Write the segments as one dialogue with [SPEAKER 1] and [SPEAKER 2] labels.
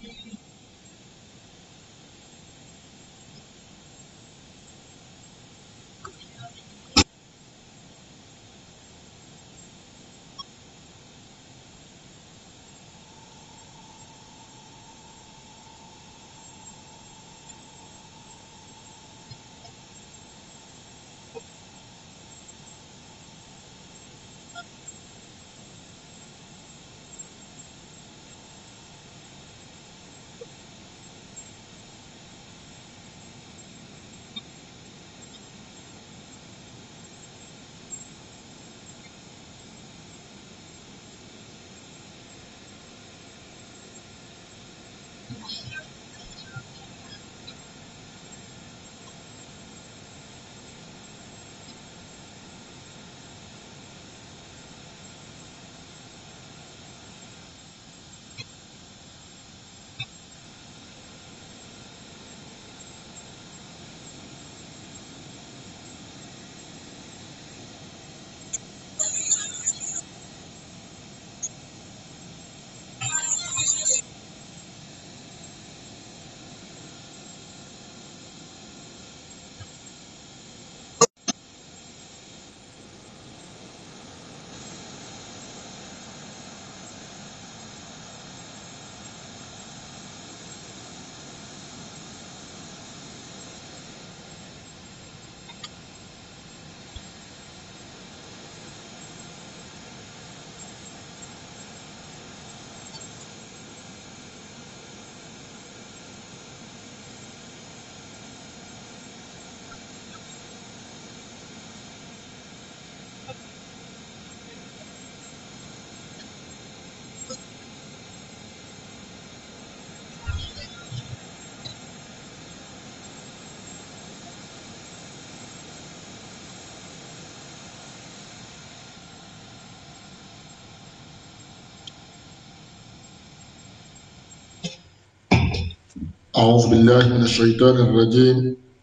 [SPEAKER 1] أعوذ بالله من الشيطان الرجيم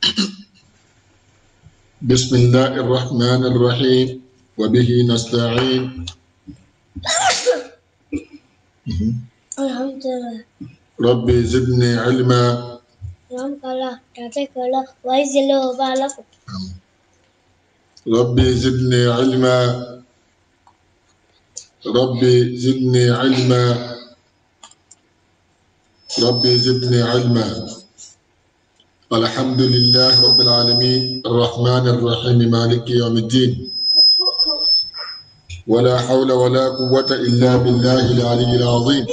[SPEAKER 1] بسم الله الرحمن الرحيم وبه نستعين
[SPEAKER 2] Alhamdulillah.
[SPEAKER 1] ربي زدني علما
[SPEAKER 2] Alhamdulillah. Tatekelah. Waizilu balakum.
[SPEAKER 1] ربي زدني علما ربي زدني علما ربي زدني علما الحمد لله رب العالمين الرحمن الرحيم مالك يوم الدين ولا حول ولا قوة إلا بالله العلي العظيم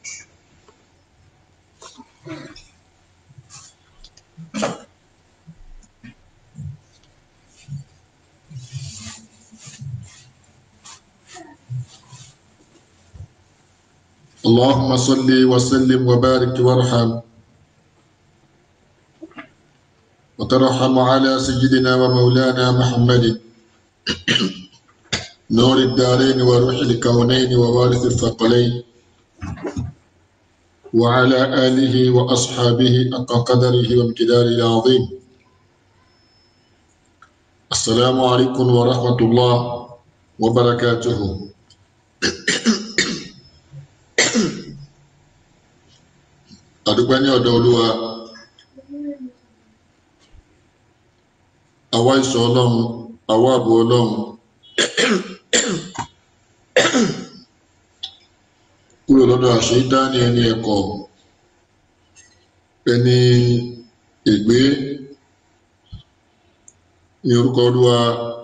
[SPEAKER 1] اللهم صل وسلم وبارك وارحم وترحم على سيدنا ومولانا محمد نور الدارين وروح الكونين ووارث الثقلين وعلى آله وأصحابه حق قدره وامتداره العظيم السلام عليكم ورحمة الله وبركاته àdúpẹ́ ní ọ̀dọ̀ olúwa àwa ìṣọ́ ọlọ́run àwa àbò ọlọ́run kúrò lọ́dọ̀ àṣeyídáni ẹni ẹ̀kọ́ ẹni ègbé ní orúkọ olúwa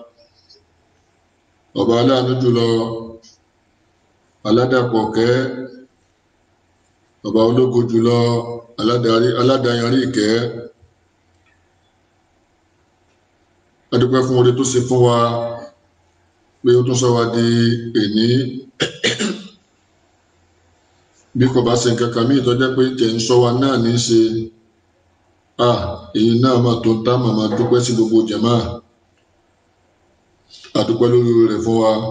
[SPEAKER 1] ọba aláàánú jùlọ aládàpọ̀ kẹ́ ọba ológo jùlọ aládàáyanrí ìkẹ́ adúpẹ́ fún oore tó ṣe fún wa pé ó tún sọ wa di èní bí kò bá ṣe nǹkan kan míì tó jẹ́ pé tẹ̀ ń sọ wa náà ní í ṣe à èyí náà mà tó ń tá màmá dúpẹ́ sí gbogbo jàmá adúpẹ́ lórí rẹ̀ fún wa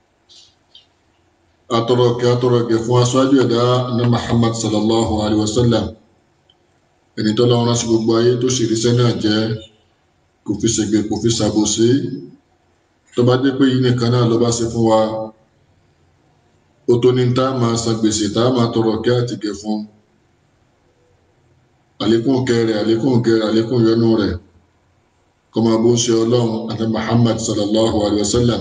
[SPEAKER 1] atọrọ kẹ atọrọ kẹ fún aṣáájú ẹ̀dá ní Muhammad sallallahu alayhi wa sallam ẹni tó lọ́wọ́ rán sí gbogbo ayé tó sì ríṣẹ́ náà jẹ́ kò fi ṣègbè kò fi ṣàbòsí tó bá dé pé yìí nìkan náà ló bá ṣe fún wa ó tó ní tá a máa san gbèsè tá a máa tọrọ kẹ àti kẹ fún àlékún kẹrẹ àlékún kẹrẹ àlékún yọ́nú rẹ̀ kó máa bó ń ṣe ọlọ́run àti Muhammad sallallahu alayhi wa sallam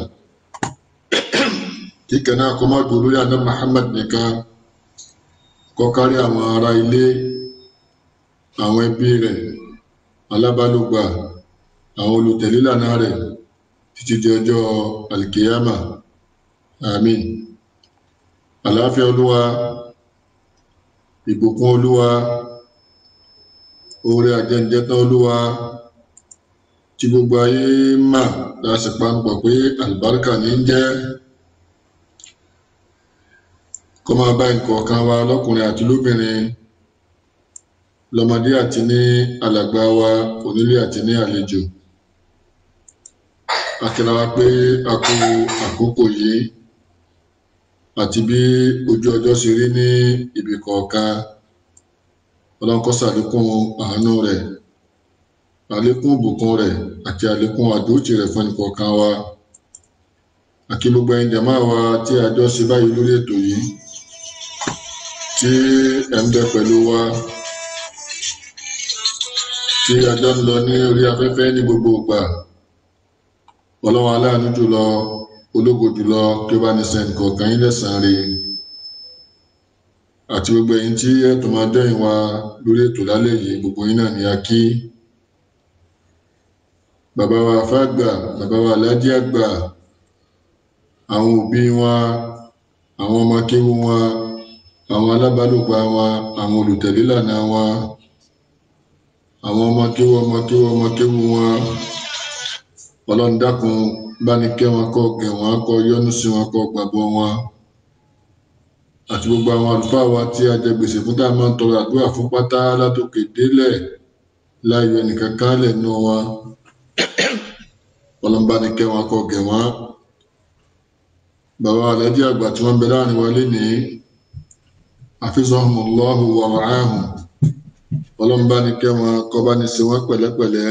[SPEAKER 1] kíkẹ́ náà kó má dùn lórí àná Muhammad nìkan kó kárí àwọn ará ilé àwọn ẹbí rẹ̀ alábálògbà àwọn olùtẹ̀lé lànà rẹ̀ títí di ọjọ́ alkiyama amin àlàáfíà olúwa ìbùkún olúwa oore àjẹjẹtán olúwa tí gbogbo ayé mà láti panupọ̀ pé àlùbáríkà ní ń jẹ́ kó máa bá ìkọ̀ọ̀kan wa lọ́kùnrin àti lóbìnrin lọ́mọdé àti ní alàgbà wa onílé àti ní àlejò akíra wa pé a kú àkókò yìí àti bí ojú ọjọ́ ṣe rí ní ibì kọ̀ọ̀kan ọlọ́nkọ́ ṣàlékún àánú rẹ̀ àlékún ìbùkún rẹ̀ àti àlékún àdóòtì rẹ̀ fún ẹnìkọ̀ọ̀kan wa àkí gbogbo ẹ̀yin jàmáà wa tí a jọ ṣe báyìí lórí ètò yìí tí ẹ̀ ń bẹ pẹ̀lú wa tí a jọ ń lọ ní orí afẹ́fẹ́ ní gbogbo ìgbà ọlọ́run aláàánú jùlọ ológo jùlọ kí ó bá ní sẹ́ni kọ̀ọ̀kan yín lẹ́sàn-án rè àti gbogbo ẹ̀yin tí ẹ̀tọ́ máa dẹ́yìn wa lórí ètò lálẹ́ yìí gbogbo yín náà ni a kí bàbá wa fàgbà bàbá wa aládé àgbà àwọn òbí wa àwọn ọmọ kéwú wa àwọn alábàálòpọ̀ wa àwọn olùtẹ̀lé lànà wa àwọn ọmọ kéwú ọmọ kéwú ọmọ kéwú wa ọlọ́run dákun bá ní kẹ́ wọn kọ́ gẹ̀ wọ́n kọ́ yọ́nú sí wọn kọ́ gbàgbọ́ wọn àti gbogbo àwọn àlùfáà wa tí a jẹ gbèsè fún tá a máa ń tọrọ àdúrà fún pátá látòkè délẹ̀ láyọ̀ ẹnìkan kálẹ̀ nù wọn ọlọ́run bá ní kẹ́ wọn kọ́ gẹ̀ wọ́n bàbá alájí àgbà tí wọ́n bẹ láàrin wa lénìí hafizahumullahu wa ra'ahum ọlọ́run bá ní kẹ́ wọn kọ́ bá ní ṣe wọ́n pẹ̀lẹ́pẹ̀lẹ́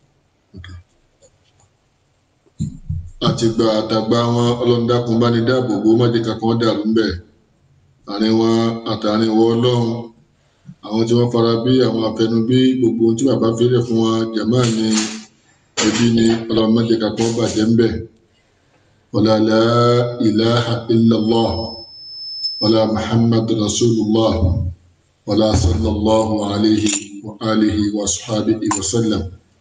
[SPEAKER 1] àtìgbà àtàgbà wọn ọlọ́run dákun bá ní dáàbò bò májè kankan dàrú ń bẹ̀ àárín wọn àtàrin wọ ọlọ́run àwọn tí wọ́n fara bí àwọn afẹnubí gbogbo ohun tí bàbá fẹ́rẹ̀ fún wọn jàmá ni ẹbí ni ọlọ́run májè kankan bàjẹ́ ń bẹ̀ wala la ilaha illallah wala muhammad rasulullah wala sallallahu alayhi wa alihi wa sahbihi wa sallam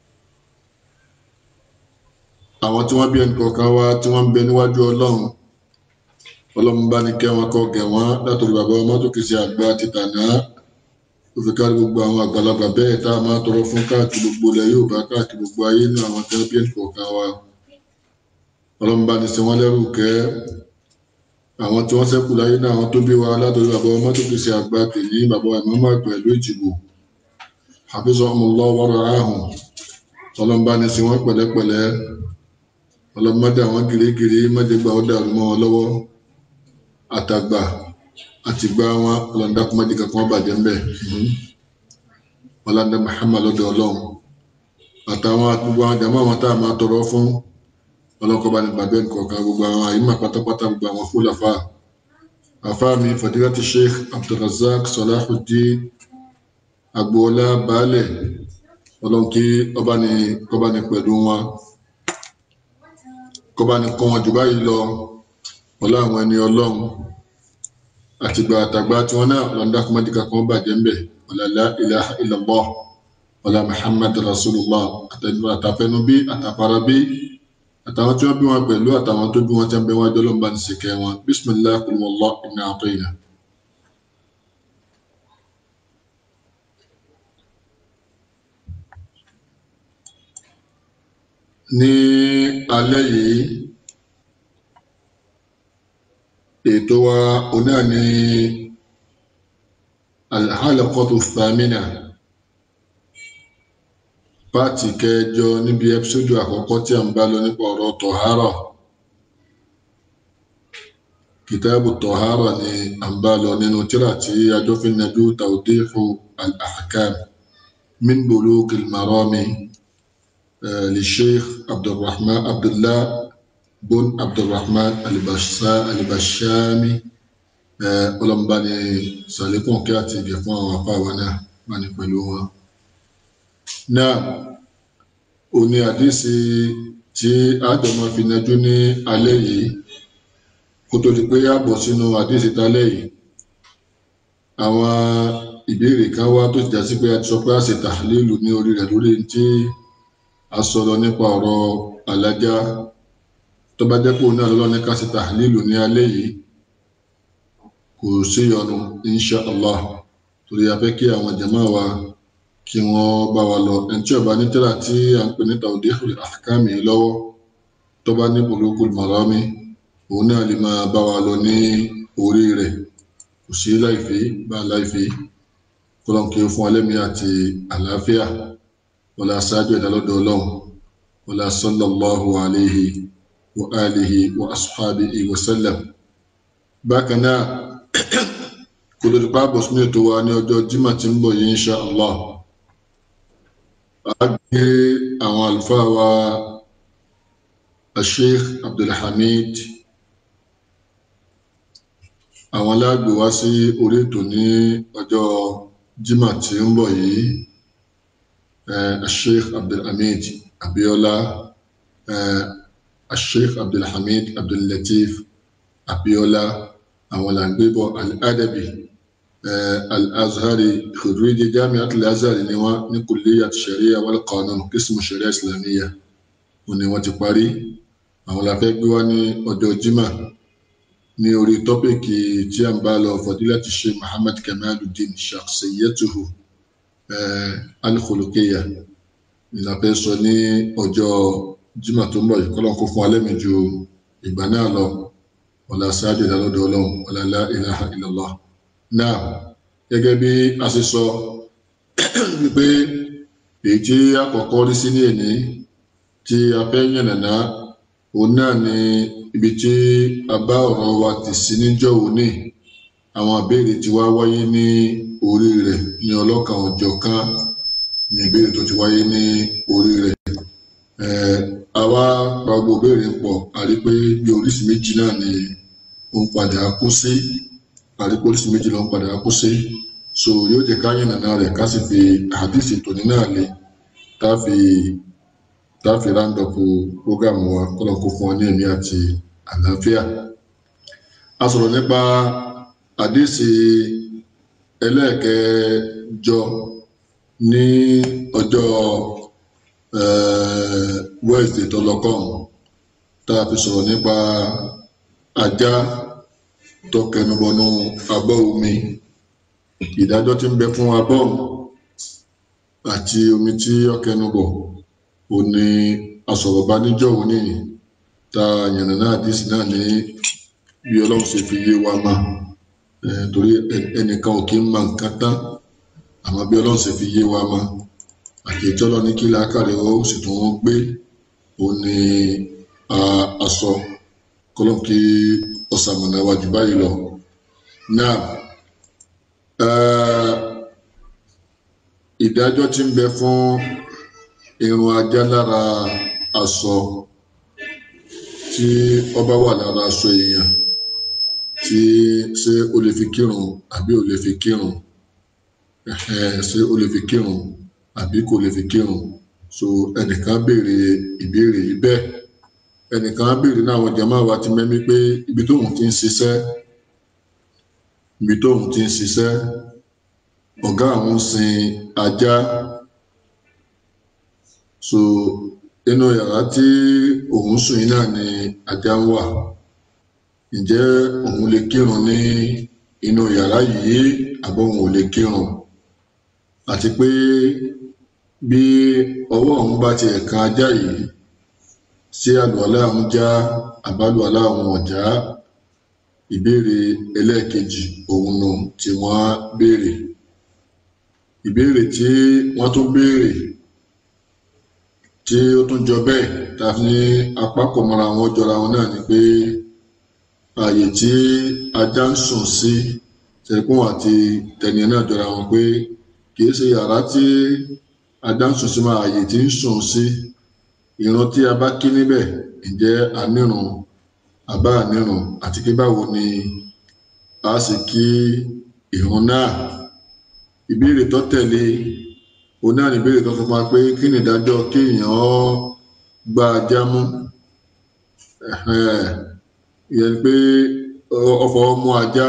[SPEAKER 1] àwọn tí wọ́n bí ẹnì kọ̀ọ̀kan wá tí wọ́n ń bẹ níwájú ọlọ́run ọlọ́run bá ní kẹ́ wọn kọ́ gẹ̀ wọ́n látòrí bàbá ọmọ tó kìí ṣe àgbà ti tànà ó fi kárí gbogbo àwọn àgbàlagbà bẹ́ẹ̀ tá a máa tọrọ fún káàkiri gbogbo ilẹ̀ yóò bá káàkiri gbogbo ayé ní àwọn tí wọ́n bí ẹnì kọ̀ọ̀kan wá ọlọ́run bá ní ṣe wọ́n lẹ́rù kẹ́ àwọn tí wọ́n ṣẹ́kù láyé náà àwọn tó bí wa látòrí bàbá ọmọ tó kìí ṣe àgbà tèyí bàbá ìmọ̀ọ́mọ́ àgbà ìlú ìjìbò hafizahumullah wa ra'ahum ọlọ́run bá ní ṣe wọ́n pẹ̀lẹ́pẹ̀lẹ́ ọlọmọdé àwọn gírígírí mọdégbà ó dàrú mọ́ wọn lọ́wọ́ àtàgbà àtìgbà wọn ọlọdàkùnmọdé kankan wọn bàjẹ́ ńbẹ ọlọdà Muhammad lọ́dọ̀ Ọlọ́run àtàwọn gbogbo àwọn jàmọ àwọn tá a máa tọrọ fún ọlọkọba ní bàbá nǹkan gbogbo àwọn àyímà pátápátá gbogbo àwọn fúlàfà àfa mi fadilati Sheikh Abdulrazak Salahuddin agboola baálẹ Ọlọ́run kí ọba ní ọba ní pẹ̀lú wọn kọba ní kọ́ wọn jù báyìí lọ ọlá àwọn ẹni ọlọ́run àtìgbà àtàgbà tí wọn náà lọ́ndà kọ́mọ́díkà kan bàjẹ́ ń bẹ̀ ọ̀làlá ilaha illallah ọ̀là muhammad rasulullah àtàfẹnubí àtàfarabí àtàwọn tí wọn bí wọn pẹ̀lú àtàwọn tó bí wọn tí wọn bẹ wọn jọ lọ́nba ní sèkẹ́ wọn bismillah qul wallahu inna a'tayna. ní alẹ́ yìí ètò wa onáà ní alhalaqatu thamina pàtì kẹjọ níbi ẹpisódù àkọ́kọ́ tí a ń bá lọ nípa ọ̀rọ̀ tọ̀hárà kìtàbù tọ̀hárà ni a ń bá lọ nínú tírà tí adófin nàbí tawdihu al-ahkam min bulugil marami للشيخ عبد الرحمن عبد الله بن عبد الرحمن البشامي ọlọ́mbani sàlékún kí àti ìgẹ̀ fún àwọn apá wa náà bá ní pẹ̀lú wọn náà ó ní àdísì tí àjọmọ́ fi yanjú ní alẹ́ yìí kó tó di pé a bọ̀ sínú àdísì tálẹ́ yìí àwọn ìbéèrè kan wá tó ti já sí pé a ti sọ pé a ṣe tàhlílù ní orí rẹ̀ lórí tí a sọ̀rọ̀ nípa ọ̀rọ̀ alájá tó bá jẹ́ pé òun náà lọ́lọ́ ní ká ṣe tàhlílù ní alẹ́ yìí kò sí yọnu insha allah torí a fẹ́ kí àwọn jàmá wa kí wọ́n bá wa lọ ẹni tí ó bá ní tírà tí à ń pè ní tawdihul ahkami lọ́wọ́ tó bá ní bulugul marami òun náà lè máa bá wa lọ ní orí rẹ̀ kò sí láìfí bá láìfí kọlọ́n kí ó fún alẹ́mí àti àlàáfíà wọlá sáájú ìdálọ́dọ̀ ọlọ́run wọlá sallallahu alayhi wa alihi wa ashabihi wa sallam bákan náà kò lórí pápọ̀ sínú ètò wa ní ọjọ́ jímọ̀ tí ń bọ̀ yìí insha allah a gbé àwọn àlùfáà wa asheikh abdulhamid àwọn aláàgbé wá sí orí ètò ní ọjọ́ jímọ̀ tí ń bọ̀ yìí asheikh abdulhamid abiola asheikh abdulhamid abdullatif abiola àwọn làǹgbébọ̀ al-adabi al-azhari khuriji jami'at al-azhari ni wọ́n ní kulliyat sharia wal qanun qismu sharia islamiyya wọ́n ní wọ́n ti parí àwọn la fẹ́ gbé wá ní ọjọ́ jímọ̀ ní orí tọ́pìkì tí a ń bá lọ fadilati sheikh muhammad kamaluddin shakhsiyatuhu al-khuluqiyya ni la fẹ́ sọ ní ọjọ́ jímọ̀ tó ń bọ̀ yìí kọ́lọ́n kó fún alẹ́ mi ju ìgbà náà lọ wọlá sáájú ìdálọ́dọ̀ ọlọ́run wọlá la ilaha illallah náà gẹ́gẹ́ bí a ṣe sọ wípé èyí tí àkọ́kọ́ rí sí ní èní tí a fẹ́ yànnàná òun náà ni ibi tí a bá ọ̀rọ̀ wa tì sí níjọ́ òní àwọn ìbéèrè tí wá wáyé ní orí rẹ̀ ní ọlọ́kan ọjọ́ kan ní ìbéèrè tó ti wáyé ní orí rẹ̀ àwa pa gbogbo ìbéèrè pọ̀ a rí pé bí oríṣi méjì náà ni ó ń padà kú sí a rí pé oríṣi méjì ló ń padà kú sí so yóò jẹ́ ká yànnà náà rẹ̀ ká sì fi àdìsí tòní náà lé tá a fi tá a fi ráńdọ̀pù prógámù wa kọ́lọ̀ kó fún ọ ní ẹ̀mí àti àlàáfíà a sọ̀rọ̀ nípa àdìsí ẹlẹ́ẹ̀kẹjọ ní ọjọ́ wednesday tó lọ kàn tá a fi sọ̀rọ̀ nípa ajá tó kẹnubọnú abọ́ omi ìdájọ́ tí ń bẹ fún abọ́ àti omi tí ó kẹnubọ̀ ò ní asọ̀rọ̀bá níjọ́ òní tá a yànnà náà dísì náà ní bí ọlọ́run ṣe fi yé wa mà torí ẹnìkan ò kí ń mọ nǹkan tán àmọ́ bí ọlọ́run ṣe fi yé wa mà àti ìtọ́lọ́ ní kí làákàrẹ̀ ó sì tún wọ́n gbé ó ní aṣọ kọ́lọ́n kí ọ̀sàmọ̀nà wa jù báyìí lọ. náà ìdájọ́ tí ń bẹ fún irun ajá lára aṣọ tí ọba wà lára aṣọ èèyàn tí ṣé o lè fi kírun àbí o lè fi kírun ṣé o lè fi kírun àbí kò lè fi kírun so ẹnìkan béèrè ìbéèrè yìí bẹ́ẹ̀ ẹnìkan béèrè náà àwọn jàmáà wa ti mẹ́mí pé ibi tóun ti ń ṣiṣẹ́ ibi tóun ti ń ṣiṣẹ́ ọ̀gá àwọn ń sin ajá so inú yàrá tí òun sùn yìí náà ni ajá ń wà ǹjẹ́ òun lè kírun ní inú yàrá yìí àbọ̀ òun ò lè kírun àti pé bí ọwọ́ òun bá ti ẹ̀ka ajá yìí ṣé àlùwàlá àwọn já àbálùwàlá àwọn ọ̀já ìbéèrè ẹlẹ́ẹ̀kejì òun nù tí wọ́n béèrè ìbéèrè tí wọ́n tún béèrè tí ó tún jọ bẹ́ẹ̀ ta ní apá kò mọ́ra wọn jọra wọn náà ni pé ààyè tí ajá ń sùn sí tẹkùn àti tẹnìyàn náà jọra wọn pé kì í ṣe yàrá tí ajá ń sùn sí máa ààyè tí ń sùn sí ìran tí a bá kí níbẹ̀ ǹjẹ́ anírun àbá anírun àti pé báwo ni a sì kí ìrun náà ìbéèrè tó tẹ̀lé òun náà ní ìbéèrè tó sọ fún wa pé kí ni ìdájọ́ kéèyàn gba ajá mú Ẹ̀hẹ́n. ìyẹn ni pé ọfọ mú ajá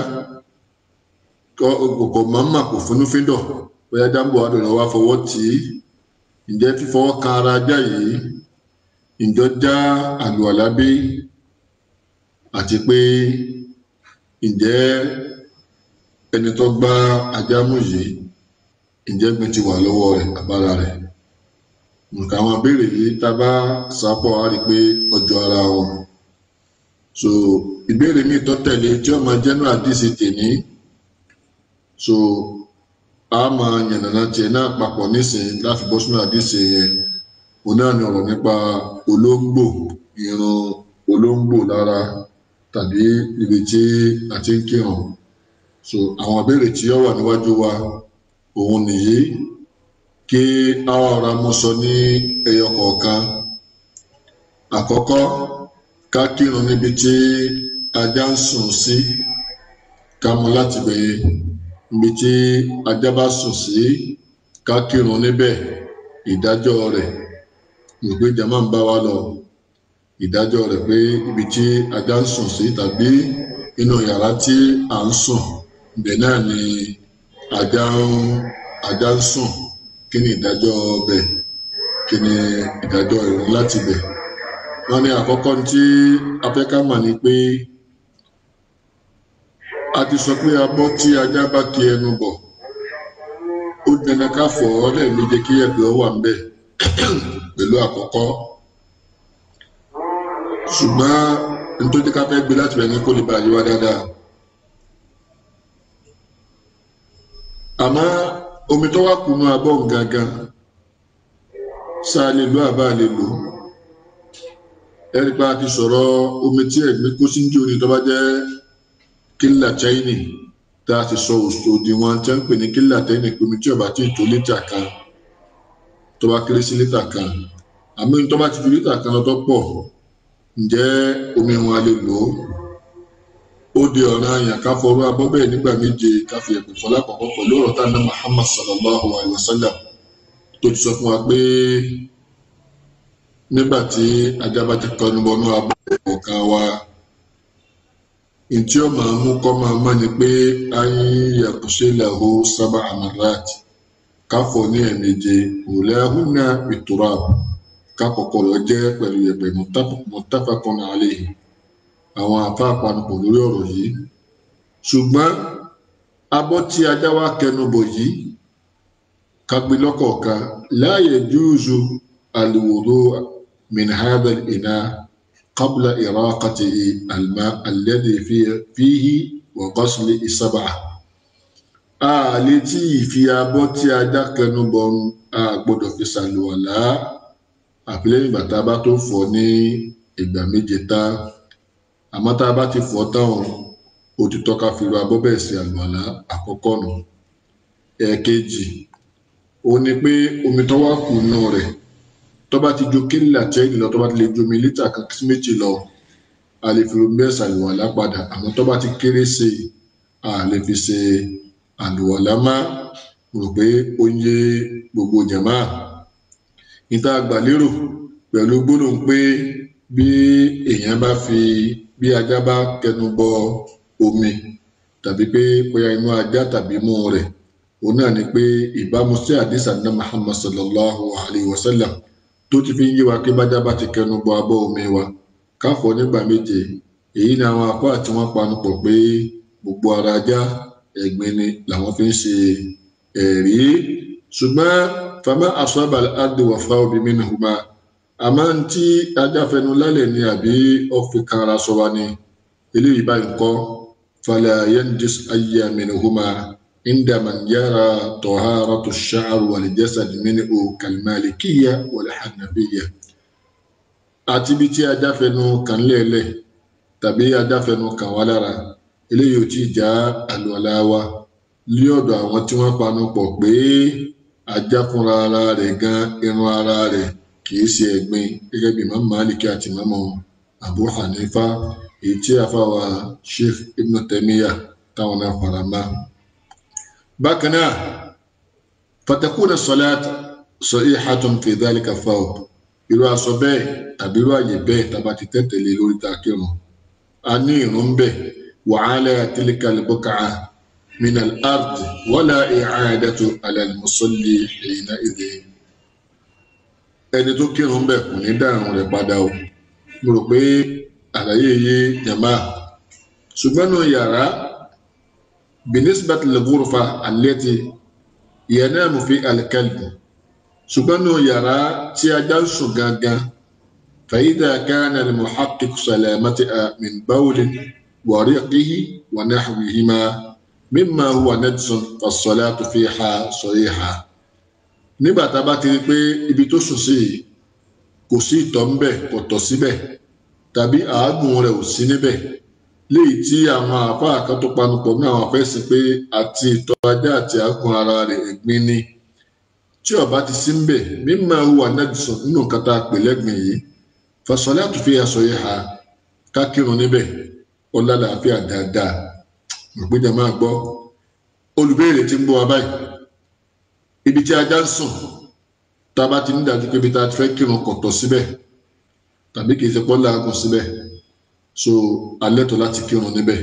[SPEAKER 1] kò mọ̀ọ́mà kò fúnúfíndọ̀ bóyá dáńbò adùnà wa fọwọ́ tì í ǹjẹ́ fífọwọ́ kan ara ajá yìí ǹjọ́ já àlùwàlá bí àti pé ǹjẹ́ ẹni tó gbá ajá mú yìí ǹjẹ́ gbin ti wà lọ́wọ́ rẹ̀ àbára rẹ̀ nǹkan àwọn abéèrè yìí tá a bá sápọ̀ á rí i pé ọjọ́ ara wọn so ìbéèrè mi tó tẹ̀lé tí ó máa jẹ́nu àdìsí tèmi so a máa yànnàná tiẹ̀ náà papọ̀ nísìnyí láti bọ́ sínú àdìsí yẹn òun náà ni ọ̀rọ̀ nípa olóńgbò irun olóńgbò lára tàbí ibi tí a ti ń kírun so àwọn ìbéèrè tí ó wà níwájú wa òun nìyí kí àwọn ọ̀rọ̀ mú sọ ní ẹyọ kọ̀ọ̀kan àkọ́kọ́ ká kírun níbi tí ajá ń sùn sí ká mú láti bẹ̀yẹ níbi tí ajá bá sùn sí ká kírun níbẹ̀ ìdájọ́ rẹ̀ ìgbé jama ń bá wa lọ ìdájọ́ rẹ̀ pé ibi tí ajá ń sùn sí tàbí inú yàrá tí à ń sùn ibẹ̀ náà ni ajá ń ajá ń sùn kí ni ìdájọ́ bẹ̀ kí ni ìdájọ́ ìrún láti bẹ̀ wọ́n ní àkọ́kọ́ tí afẹ́ká mà ní pé a ti sọ pé abọ́ tí ajá bá kí ẹnu bọ̀ ó dandan ká fọ̀ ọ́ lẹ́ẹ̀méje kí ẹ̀gbẹ́ wà ń bẹ̀ pẹ̀lú àkọ́kọ́ ṣùgbọ́n nítorí ká fẹ́ gbé láti rẹ̀ ní kó lè bá yíwá dáadáa àmọ́ omi tó wá kùnú abọ́ gangan sáà lè lo àbá lè lò ẹni pa ti sọ̀rọ̀ omi tí ẹ̀gbẹ́ kó sí ní orí tó bá jẹ́ kílà chaini tá a ti sọ òdiwọ̀n tí wọ́n ń pè ní kílà chaini omi tí ó bá ti tó lítà kan tó bá kéré sí lítà kan àmọ́ tó bá ti ju lítà kan lọ tó pọ̀ ǹjẹ́ omi wọn a lè lò ó ó di ọ̀ràn àyàn ká fọrú abọ́ bẹ́ẹ̀ nígbà méje ká fi ẹ̀pẹ̀ fọlá kọ̀ọ̀kan pẹ̀lú ọ̀rọ̀ tá a ná Muhammad sallallahu alayhi wa sallam tó ti sọ fún wa pé nígbà tí ajá bá ti kọnu bọnú abọ́ kọ̀ọ̀kan wa ntí ó máa mú kọ́ máa mọ́ ni pé ayé yàtúnṣe làwọ sábà amarat káfọ́ ní ẹ̀ẹ̀méje òlẹ́hùnà ìtura kákọ̀kọ̀ lọ jẹ́ pẹ̀lú yẹ̀pẹ̀ muttafaqun alayhi àwọn àfa àpanupọ̀ lórí ọ̀rọ̀ yìí ṣùgbọ́n abọ́ tí ajá wa kẹnu bọ̀ yìí kagbe lọ́kọ̀ọ̀kan la yajuzu al-wudu' min hadha al-ina' qabla iraqatihi al-ma' alladhi fihi wa ghasli as-sab'a a lè tí ìfi abọ́ tí ajá kẹnu bọ̀ a gbọ́dọ̀ fi ṣàlùwàlá àfi lẹ́yìn ìgbà tá a bá tó fọ̀ ní ìgbà méje tá àmọ́ tá a bá ti fọ̀ táwọn ó ti tọ́ka fi ru abọ́ bẹ́ẹ̀ sí àlùwàlá àkọ́kọ́ nù ẹ̀ẹ̀kejì ó ní pé omi tó wá kù nù rẹ̀ tó bá ti ju kílà tẹ́lẹ̀ lọ tó bá ti lè ju omi lítà kan sí méjì lọ a lè fi omi bẹ́ẹ̀ ṣàlùwàlá padà àmọ́ tó bá ti kéré sí i a lè fi ṣe àlùwàlá má rò pé ó ń yé gbogbo jàmáà níta gbàlérò pẹ̀lú gbólóhùn pé bí èèyàn bá fi bí ajá bá kẹnu bọ omi tàbí pé bóyá inú ajá tàbí mú rẹ̀ òun náà ni pé ìbámu sí àdìsá ní Muhammad sallallahu alayhi wa sallam tó ti fi ń yé wa pé bájá bá ti kẹnu bọ abọ́ omi wa káfọ̀ nígbà méje èyí ni àwọn apá tí wọ́n panu pọ̀ pé gbogbo ara ajá ẹ̀gbin ni làwọn fi ń ṣe ẹ̀rí ṣùgbọ́n fama asọ́ba adé wà fáwọn bí mínú hùmá àmọ́ tí ajá fẹnu lálẹ́ ni àbí ọ̀fi kan ara sọ wa ni eléyìí báyìí kọ́ falẹ̀ yẹnjis ayé mínú hùmá عندما يرى طهارة الشعر والجسد منه كالمالكية والحنفية àti bí tí ajá fẹnu kàn lẹ́ẹ̀lẹ̀ tàbí ajá fẹnu kàn wá lára eléyìí ò tí ì já àlùwàlá wa lé ọ̀dọ̀ àwọn tí wọ́n panu pọ̀ pé ajá fúnra ara rẹ̀ gan irun ara rẹ̀ kìí ṣe ẹ̀gbin gẹ́gẹ́ bí Imam Maliki àti Imam Abu Hanifa èyí tí àfàwà Sheikh Ibn Taymiyyah táwọn náà fara mọ́ bákan náà fatakuna salat sahihatun fi dhalika thawb irú aṣọ bẹ́ẹ̀ tàbí irú àyè bẹ́ẹ̀ tàbá ti tẹ̀tẹ̀lé lórí ta kírun a ní ìrun bẹ́ẹ̀ wa ala tilka al-buq'a min al-ard wala i'adatu ala al-musalli hina idhin ẹni tó kírun bẹ́ẹ̀ kò ní dárun rẹ̀ padà o mo rò pé àlàyé yé jàmbá ṣùgbọ́n nù yàrá binisbat al-ghurfa allati yanamu fi al-kalb ṣùgbọ́n nù yàrá tí ajá ń sùn gangan فإذا كان المحقق سلامتها من بول وريقه ونحوهما مما هو نجس فالصلاة فيها صحيحة nígbà tá a bá ti rí i pé ibi tó sùn sí yìí kò sí ìtọ̀ ń bẹ̀ kò tọ̀ síbẹ̀ tàbí àágùn rẹ̀ ò sí níbẹ̀ léyìí tí àwọn àáfàá kan tó panupọ̀ ní àwọn afẹ́sìn pé àti ìtọ̀ ajá àti àágùn ara rẹ̀ ẹ̀gbin ni tí ó bá ti sí ń bẹ̀ mímọ́ huwa najsun nínú nǹkan tá a pè lẹ́gbìn yìí fasolatu fiha sahiha ká kírun níbẹ̀ ó lálàáfíà dáadáa ìpínjà máa gbọ́ olùbéèrè tí ń bọ̀ wá báyìí ibi tí ajá ń sùn tá a bá ti ní dájú pé ibi tá a ti fẹ́ kírun kò tọ̀ síbẹ̀ tàbí kì í ṣe pọ́ láàgùn síbẹ̀ so alẹ́ tó láti kírun níbẹ̀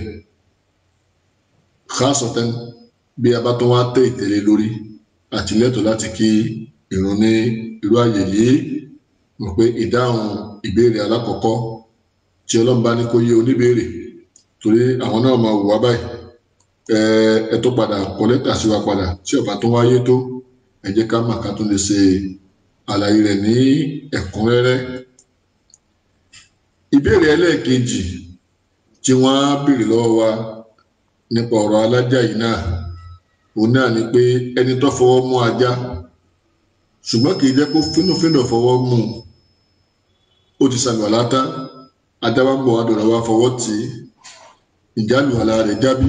[SPEAKER 1] khasatan bí a bá tó wá tẹ̀ ìtẹ̀lé lórí àti lẹ́tọ̀ láti kí ìrun ní irú àyè yìí mọ̀ pé ìdáhùn ìbéèrè alákọ̀ọ́kọ́ tí ọlọ́run bá ní kó yé oníbéèrè torí àwọn náà máa wù wá báyìí ẹ ẹ tó padà kọ lẹ́tà sí wa padà tí ọba tó wáyé tó ẹ jẹ́ ká mà ká tún lè ṣe àlàyé rẹ̀ ní ẹ̀kúnrẹ́rẹ́ ìbéèrè ẹlẹ́ẹ̀kejì tí wọ́n á béèrè lọ́wọ́ wa nípa ọ̀rọ̀ alájà yìí náà òun náà ni pé ẹni tó fọwọ́ mú ajá ṣùgbọ́n kì í jẹ́ kó fínúfínú fọwọ́ mú un ó ti ṣàlùwàlá tán ajá wa ń bọ̀ wá dọ̀rọ̀ wá fọwọ́ tì í ìjálùwàlá rẹ̀ jábí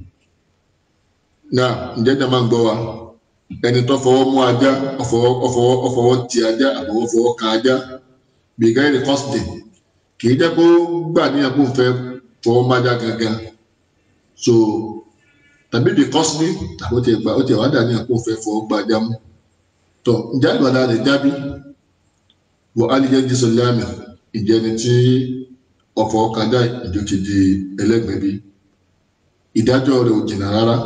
[SPEAKER 1] náà ǹjẹ́ jẹ́ máa ń gbọ́ wa ẹni tó fọwọ́ mú ajá ọfọwọ́ ọfọwọ́ ọfọwọ́ ti ajá àbọ̀wọ́ fọwọ́ kan ajá bìgáìrì kọ́sìdì kì í jẹ́ kó gbà níyàn kó fẹ́ fọwọ́ májá gangan so tàbí bí kọ́sìdì tàbí ó ti gbà ó ti wá dà níyàn kó fẹ́ fọwọ́ gba ajá mú tọ ǹjẹ́ àlùwàlá rẹ̀ jábí wọ aliyah jísọ láàmì ìjẹni tí ọ̀fọ̀ kadà ìjọ ti di ẹlẹ́gbẹ̀ẹ́ bí ìdájọ́ rẹ̀ ò jìnnà rárá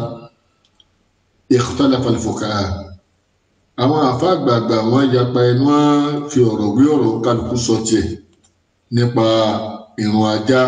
[SPEAKER 1] ikhtalafa al-fuqaha àwọn àfa àgbààgbà wọn yapa ẹnu á fi ọ̀rọ̀ wí ọ̀rọ̀ kálukú sọ tiẹ̀ nípa ìrun ajá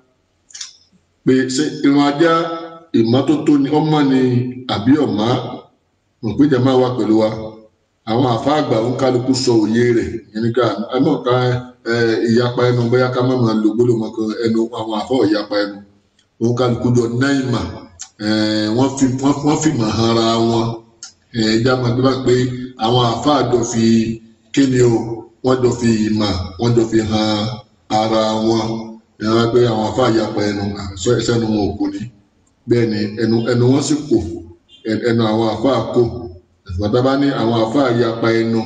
[SPEAKER 1] pé ṣé ìrun ajá ìmọ́tótó ni ọmọ ni àbí ọ̀má mọ̀ pé jẹ́ máa wà pẹ̀lú wa àwọn àfa àgbà ń kálukú sọ òye rẹ̀ yẹn ní ká ẹ mọ̀ ká ẹ ìyapa ẹnu bóyá ká má máa lo gbólóhùn ọkọ ẹnu àwọn àfa ìyapa ẹnu òun kálukú jọ náìmà wọ́n fi wọ́n fi mọ̀ hàn ara wọn ẹja máa gbé bá pé àwọn àfa àjọ fi kíni o wọ́n jọ fi ìmọ̀ wọ́n jọ fi hàn ara wọn ìyàrá pé àwọn àfa ìyapa ẹnu àṣọ ẹsẹ̀ ẹnu wọn ò kò ní bẹ́ẹ̀ ni ẹnu ẹnu wọn sì kò ẹnu àwọn àfa kò ìgbàdá bá ní àwọn àfa yapa ẹnu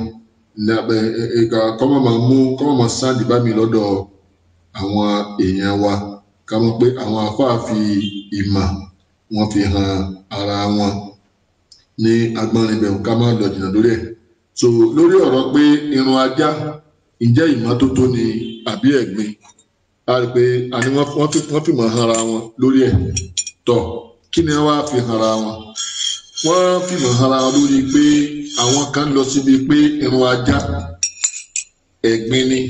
[SPEAKER 1] kọ́mọ̀ máa mú kọ́mọ̀ máa sáàdì bá mi lọ́dọ̀ àwọn èèyàn wa ká mọ̀ pé àwọn àfa fi ìmọ̀ wọn fi hàn ara wọn ní agbọ́nrin bẹ̀rù ká má lọ jìnnà lórí ẹ̀ so lórí ọ̀rọ̀ pé irun ajá ǹjẹ́ ìmọ́tótó ni àbí ẹ̀gbin a rí i pé àní wọ́n fi mọ̀ hàn ara wọn lórí ẹ̀ tọ̀ kí ni wọ́n á fi hàn ara wọn wọ́n fìmọ̀ ara wọn lórí pé àwọn kan lọ síbi pé irun ajá ẹ̀gbin ni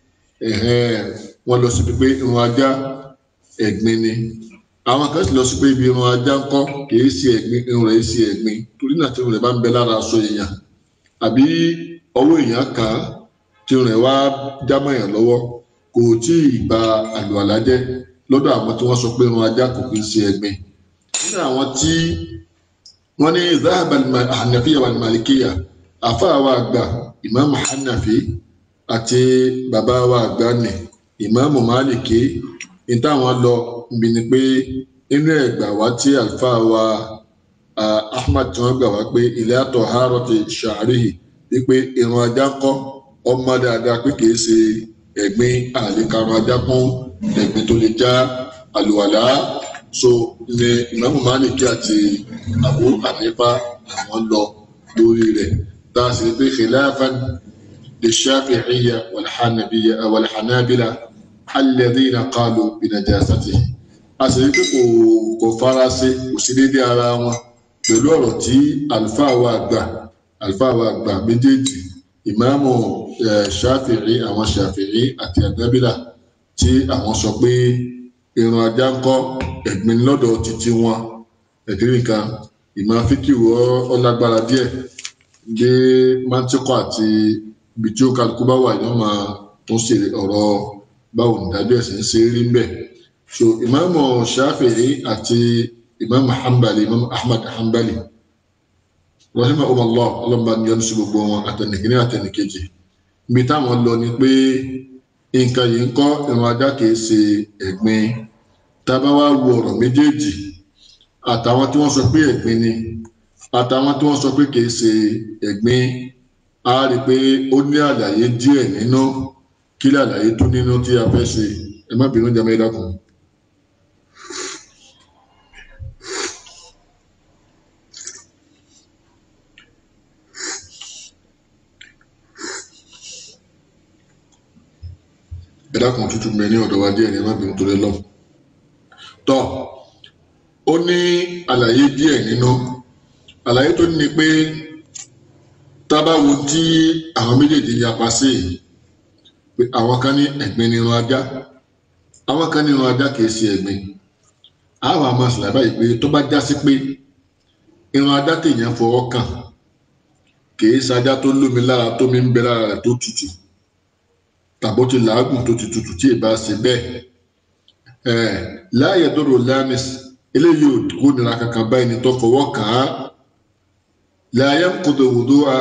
[SPEAKER 1] wọ́n lọ síbi pé irun ajá ẹ̀gbin ni àwọn kan sì lọ sí pé ibi irun ajá ń kọ́ kìí ṣe ẹ̀gbin irun rẹ̀ ṣe ẹ̀gbin torí náà tí irun rẹ̀ bá ń bẹ lára aṣọ èèyàn àbí ọwọ́ èèyàn kàn án tí irun rẹ̀ wá jámọ́ èèyàn lọ́wọ́ kò tí ì ba àlùwàlá jẹ́ lọ́dọ̀ àwọn tí wọ́n sọ pé irun ajá kò kí ń ṣe ẹ̀gbin nínú àwọn tí wọ́n ní zahaba hanafiya wa malikiya afa wa àgbà imaamu hanafi àti bàbá wa àgbà ni imaamu maliki ní táwọn lọ níbi ni pé inú ẹgbà wá tí alfa wa ahmad tí wọ́n gbà wá pé ilé àtọ haro ti ṣàárìhì wípé irun ajá kọ ọmọ dáadáa pé kìí ṣe ẹ̀gbin àlékarun ajá kún ẹ̀gbin tó lè já àlùwàlá so ní ìmáàmù Málíkì àti Abu Hanifa àwọn lọ lórí rẹ̀ tá a sì rí pé khilafan للشافعية والحنبية والحنابلة الذين قالوا بنجاسته àṣírí pé kò kò fara ṣe kò sí déédé ara wọn pẹ̀lú ọ̀rọ̀ tí àlùfáà wa àgbà àlùfáà wa àgbà méjèèjì ìmáàmù ṣáfìrí àwọn ṣáfìrí àti ànábìlà tí àwọn sọ pé irun ajá ń kọ́ ẹ̀gbin lọ́dọ̀ títí wọn ẹ̀dínrín nǹkan ìmọ̀ fíkìwò ọlágbára díẹ̀ dé mantikọ àti ibi tí ó kálukú bá wà ní ọmọ tó ṣe ọ̀rọ̀ báwo nìdájọ́ ẹ̀sìn ṣe rí ń bẹ̀. so ìmáàmù ṣáfìrí àti ìmáàmù hanbali ìmáàmù ahmad hanbali rahima umallah ọlọ́mọba ní ọdún sí gbogbo wọn àtẹnìkíní àtẹnìkejì ibi táwọn lọ ni pé nǹkan yìí ń kọ́ ìrun ajá kìí ṣe ẹ̀gbin tábà wá wo ọ̀rọ̀ méjèèjì àtàwọn tí wọ́n sọ pé ẹ̀gbin ni àtàwọn tí wọ́n sọ pé kìí ṣe ẹ̀gbin a rí i pé ó ní àlàyé díẹ̀ nínú kí làlàyé tó nínú tí a fẹ́ ṣe ẹ má bínú jẹ́ mẹ́ta kan. ẹ dákun tútù mẹ ní ọ̀dọ̀ wa díẹ̀ ní ẹ má bínú torí lọ. tọ́ ó ní àlàyé díẹ̀ nínú àlàyé tó ní ni pé tábàwo tí àwọn méjèèjì yapa sí yìí pé àwọn kan ní ẹ̀gbin ní irun ajá àwọn kan ní irun ajá kìí ṣe ẹ̀gbin àwọn àmọ́ ṣàlàyé báyìí pé tó bá já sí pé irun ajá tèèyàn fọwọ́ kàn kìí ṣajá tó lómi lára tó mi ń bẹ lára rẹ̀ tó tutù tàbó ti làágùn tó ti tutù tí ì bá ṣe bẹ́ẹ̀ ẹ̀ láàyè dọ́rọ̀ lámìs eléyìí ò kó nira kankan báyìí ní tó fọwọ́ kàn án láyé kòtò wòdó a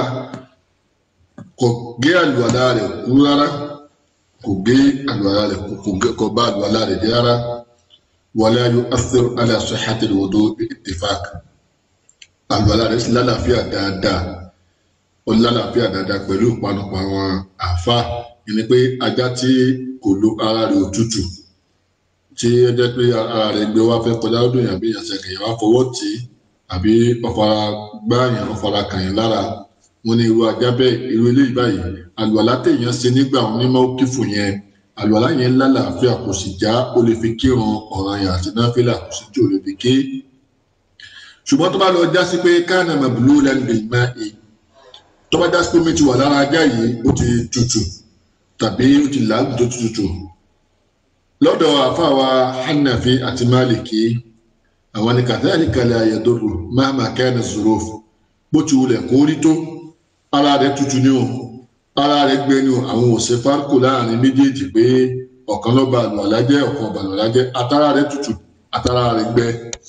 [SPEAKER 1] kò gé àlùwàlá rẹ̀ kú rárá kò gé àlùwàlá rẹ̀ kò gé kò bá àlùwàlá rẹ̀ jẹ́ rárá wala yu'athiru ala sihhati al-wudu bi ittifaq àlùwàlá rẹ̀ sì lálàáfíà dáadáa ó lálàáfíà dáadáa pẹ̀lú ìpanupọ̀ àwọn àfa ẹni pé ajá tí kò lo ara rẹ̀ òtútù tí ó jẹ́ pé ara rẹ̀ gbé wá fẹ́ kọjá lọ́dún yàbí ìyànsẹ̀ kẹ̀yìn wá fọwọ́ tì í àbí ọ̀fara gbáàyàn ọ̀fara kàyàn lára wọn ní irú ajá bẹ́ẹ̀ irú eléyìí báyìí àlùwàlá téèyàn ṣe nígbà wọn ní mọ́kífù yẹn àlùwàlá yẹn lálàáfíà kò sì já ó lè fi kírun ọ̀ràn yàn àti náfìlà kò sì tí ò lè fi ké ṣùgbọ́n tó bá lọ já sí pé káànà màbúlú lẹ́nu bèèrè máa è tó bá já sí pé mi ti wà lára ajá yìí ó ti tutù tàbí ó ti làágùn tó tutù lọ́dọ̀ àfàwà hanafi àti maliki àwọn ni kadhalika la yadurru mahma kana zuruf bó ti wulẹ̀ kó rí tó ara rẹ̀ tutù ni o ara rẹ̀ gbẹ ni o àwọn òsè fárkù láàrin méjèèjì pé ọ̀kan ló ba àlùwàlá jẹ́ ọ̀kan ba àlùwàlá jẹ́ àtàrà rẹ̀ tutù àtàrà rẹ̀ gbẹ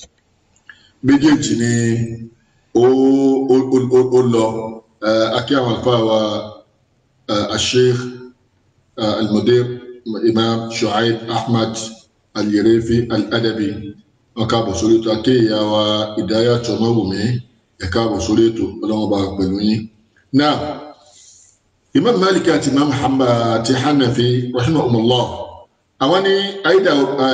[SPEAKER 1] méjèèjì ni ó ó ó ó lọ akí àwọn àlùfáà wa asheikh almudir imam shuaib ahmad al-Yerefi al-Adabi wọn káàbọ̀ sórí ètò akéèyà wa ìdáyà tọmọwùmí ẹ káàbọ̀ sórí ètò ọlọ́wọ́n bá pẹ̀lú yín. náà imam malik àti imam muhammad àti hanafi rahimahumullah àwọn ní àyídà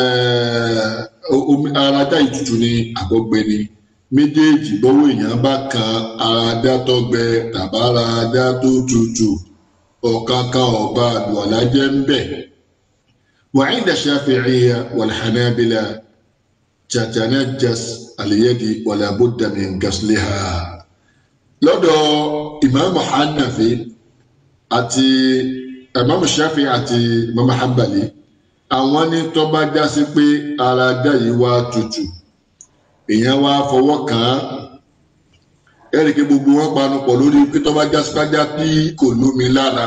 [SPEAKER 1] omi ara dá ìtutù ní àbọ̀gbẹ ni méjèèjì bọ́wọ́ èèyàn bá kan ara dá tó gbẹ tàbára dá tó tutù ọ̀kankan ọba àlùwàlá jẹ́ ń bẹ̀. وعند الشافعية والحنابلة تتنجس اليد ولا بد من غسلها lọ́dọ̀ ìmáàmù hanafi àti ìmáàmù shafi àti ìmáàmù hanbali àwọn ní tó bá já sí pé ara ajá yìí wá tutù èèyàn wá fọwọ́ kàn án ẹ̀rì kí gbogbo wọn panu pọ̀ lórí pé tó bá já sí pájá tí kò lómi lára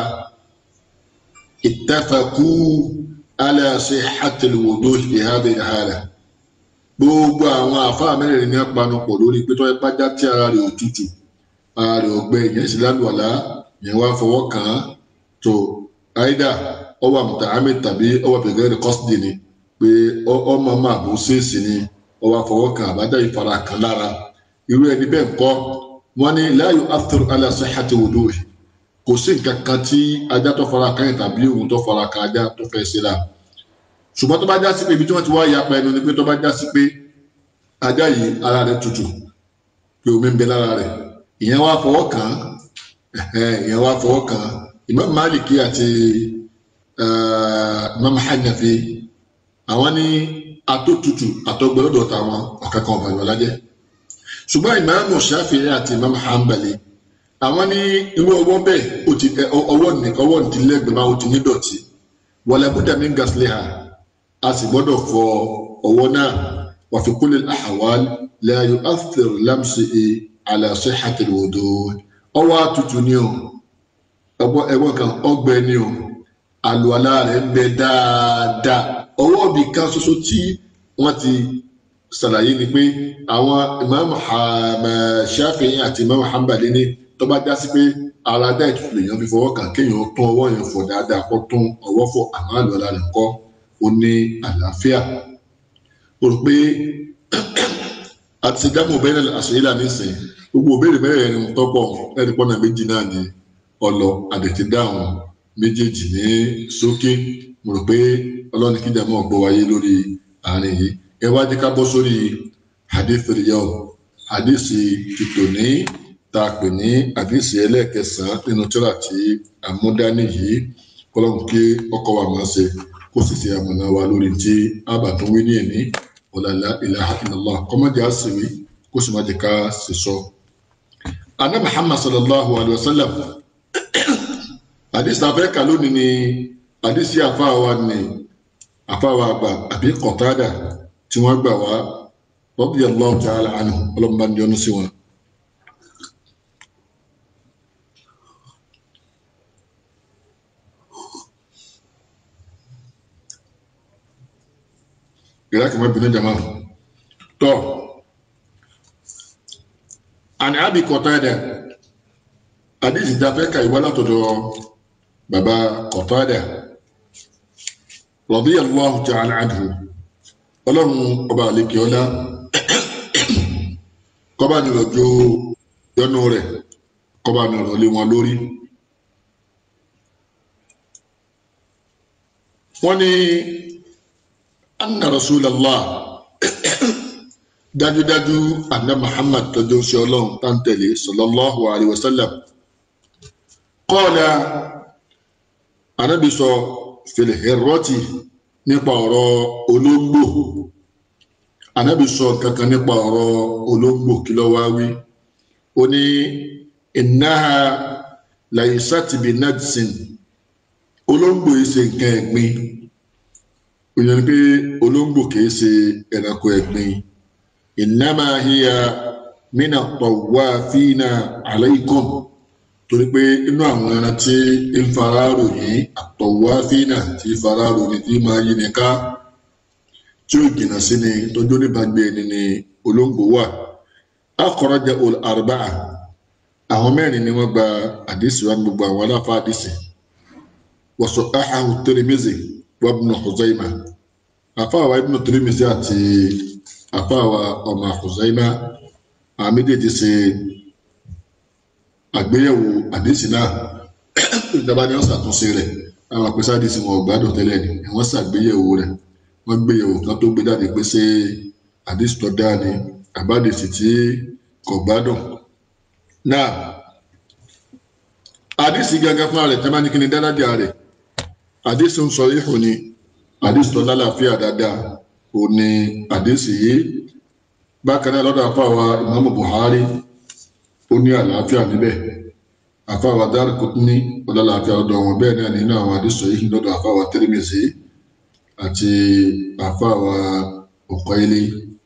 [SPEAKER 1] ittafaqu ala sihhatil wudu' fi hadhihi al-hala gbogbo àwọn àfáà mẹ́rẹ̀ẹ̀rin ní apanupọ̀ lórí pé tó ipá já tí ara rẹ̀ ò tutù ara rẹ̀ ò gbẹ ìyẹn sì lálùwàlá ìyẹn wá fọwọ́ kàn án tó àìdá ọwọ́ àmùtàhámì tàbí ọwọ́ bẹ̀gẹ́rẹ́ kọ́sìdì ni pé ọmọ máa bó ṣèèṣì ni ọwọ́ àfọwọ́ kàn àbájá ìfara kan lára irú ẹni bẹ́ẹ̀ kọ́ wọ́n ní la yu'athiru ala sihhati wudu'i kò sí nǹkan kan tí ajá tó fara kan yẹn tàbí òun tó fara kan ajá tó fẹ́ ṣe láà ṣùgbọ́n tó bá já sí pé ibi tí wọ́n ti wá yapa ẹnu ni pé tó bá já sí pé ajá yìí ara rẹ̀ tutù pé omi ń bẹ lára rẹ̀ ìyẹn wá fọwọ́ kàn án ìyẹn wá fọwọ́ kàn án Imam Maliki àti Imam Hanafi àwọn ní atótutù àtọgbẹlọdọ táwọn ọ̀kankan ọba ìwọlá jẹ́ ṣùgbọ́n Imam Shafi'i àti Imam Hanbali àwọn ní irú ọwọ́ bẹ́ẹ̀ ó ti ọwọ́ nìkan ọwọ́ nìdílẹ́gbẹ̀ẹ́ máa ó ti ní dọ̀tí wala budda min ghasliha a sì gbọ́dọ̀ fọ ọwọ́ náà wa fi kulli al-ahwal la yu'aththir lamsihi ala sihhati al-wudu ọwọ́ àtútù ni o ẹ̀wọ̀n kan ọgbẹ́ ni o àlùwàlá rẹ̀ ń bẹ dáadáa ọwọ́ bí kan ṣoṣo tí wọ́n ti ṣàlàyé ni pé àwọn Imam Shafi'i àti Imam Hanbali ní tó bá já sí pé ara dá ìtutù lèèyàn fi fọwọ́ kàn kéèyàn tún ọwọ́ yẹn fọ dáadáa kó tún ọwọ́ fọ àmọ́ àlùwàlá rẹ̀ kọ́ ó ní àlàáfíà o rò pé àti ṣe dámọ̀ bẹ́ẹ̀ náà àṣeyí là ní sìn gbogbo òbéèrè mẹ́rẹ̀ẹ̀rin ni tọ́pọ̀ ẹ̀rí pọ́nà méjì náà ni ọlọ àdètí dáhùn méjèèjì ní sókè mo rò pé ọlọ́ni kíjà mọ́ gbọ́ wáyé lórí àárín yìí ẹ wá jẹ́ ká bọ́ sórí hadith riyal hadith tìtòní tá a pè ní hadith ẹlẹ́ẹ̀kẹsàn-án nínú tírà tí àmúdání yìí kọ́lọ́mù kí ọkọ̀ wa máa ṣe kó sì ṣe àmọ̀nà wa lórí tí àbàtún wí ní ẹ̀ní ọ̀làlá ilaha illallah kọ́mọ́jà àṣìwí kó sì má jẹ́ ká sì sọ. Ànábì Muhammad sallallahu alayhi wa sallam hadith afẹ́ka lónìí ni hadith yìí àfáàwá ni àfáàwá àgbà àbí Qatada tí wọ́n gbà wá radiyallahu ta'ala anhu ọlọ́mọba ní ọdún sí wọn. ìlà kìí má bínú jama tọ àní àbí Qatada àdìsí tá a fẹ́ ka ìwá látọ̀dọ̀ bàbá Qatada radiyallahu ta'ala anhu ọlọ́run ọba àlekè ọlá kọ́ba ní lọ́jọ́ yọnu rẹ̀ kọ́ba ní ọ̀rọ̀ wọn lórí. wọ́n ní anna rasulallah dájúdájú anna muhammad tọjọ sí ọlọ́run tántẹlẹ sallallahu alayhi wa sallam qala anabi sọ filhirroti nípa ọ̀rọ̀ olóńgbò anabi sọ kankan nípa ọ̀rọ̀ olóńgbò kí ló wá wí ó ní innaha laysat bi najsin olóńgbò yìí ṣe nǹkan ẹ̀gbin òyìn pé olóńgbò kìí ṣe ẹranko ẹ̀gbin innama hiya mina tawafina alaykum torí pé inú àwọn ẹran tí ń fararò yìí àtọwáfínà tí fararò ní tí máa yí ni ká tí ó jìnnà sí ni tọjú níbàgbé ẹni ni olóńgbò wà akhraja ul arba'a àwọn mẹ́rin ni wọ́n gba àdìsí wa gbogbo àwọn aláfa àdìsí wa sahhahu Tirmidhi وابن خزيمة أفاوى ابن ترمذي àti أفاوى ọmọ خزيمة àwọn méjèèjì ṣe àgbéyẹ̀wò àdéhìsí náà ìjọba ni wọ́n ṣàtúnṣe rẹ̀ àwọn àpèsè àdéhìsí wọn gbádùn tẹ́lẹ̀ ni wọ́n ṣàgbéyẹ̀wò rẹ̀ wọ́n gbéyẹ̀wò kan tó gbé jáde pé ṣé àdéhìsí tó dáa ni àbádèsí tí kò gbádùn náà àdéhìsí gángan fúnra rẹ̀ tẹ́ bá ní kí ni dáadáa rẹ̀ àdìsí ń sọ ihò ni àdìsí tó lálàáfíà dáadáa ò ní àdìsí yìí bákan náà lọ́dọ̀ àfáwà ìmáàmù Buhari ó ní àlàáfíà níbẹ̀ àfáwà Daraqutni ó lálàáfíà lọ́dọ̀ wọn bẹ́ẹ̀ náà nínú àwọn àdìsí yìí lọ́dọ̀ àfáwà Tirmidhi àti àfáwà Uqayli.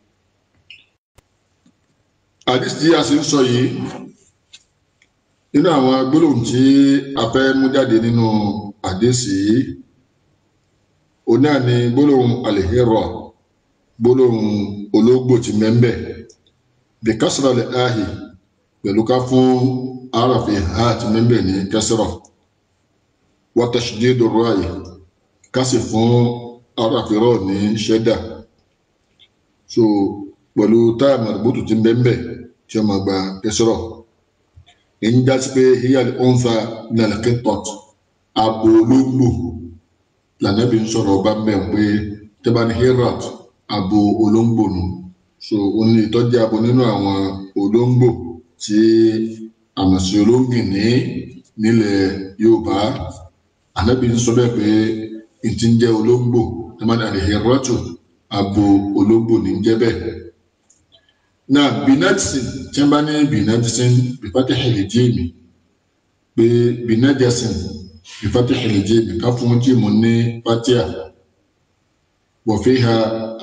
[SPEAKER 1] àdìsí tí a sì ń sọ yìí nínú àwọn gbólóhùn tí a fẹ́ mú jáde nínú àdéṣì yìí òun náà ni gbólóhùn alihirọ gbólóhùn ológbò ti mẹ́mbẹ̀ bí kásìrọ̀ lè áhì pẹ̀lú ká fún aráàfin ha ti mẹ́mbẹ̀ ní kẹsìrọ̀ wọ́tàṣídé dòrò àyè ká sì fún aráàfin rọ̀ ní ṣẹ́dà so pẹ̀lú táyà màdùbútù ti mẹ́mbẹ̀ tí ó máa gba kẹsìrọ̀ èyí já sí pé hiyal onfa nàlẹ́kẹ́tọ̀t abo olóńgbò lànàbí ń sọ̀rọ̀ ọba mẹ́rin pé tẹ́bání herat abo olóńgbò nù so ó ní ìtọ́jú abo nínú àwọn olóńgbò tí àmọ̀sí olóńgìní nílẹ̀ yorùbá ànábì ń sọ bẹ́ẹ̀ pé n ti ń jẹ́ olóńgbò ẹ máa ní àlèhèrọ́tò abo olóńgbò ní ń jẹ́ bẹ́ẹ̀. náà binadisin tí wọ́n bá ní binadisin bípátí hẹ̀lẹ́dìmì pé binadisin bípátí hẹ̀lẹ́dìmì ká fún jíìmù ní pátíà wọ̀fíhà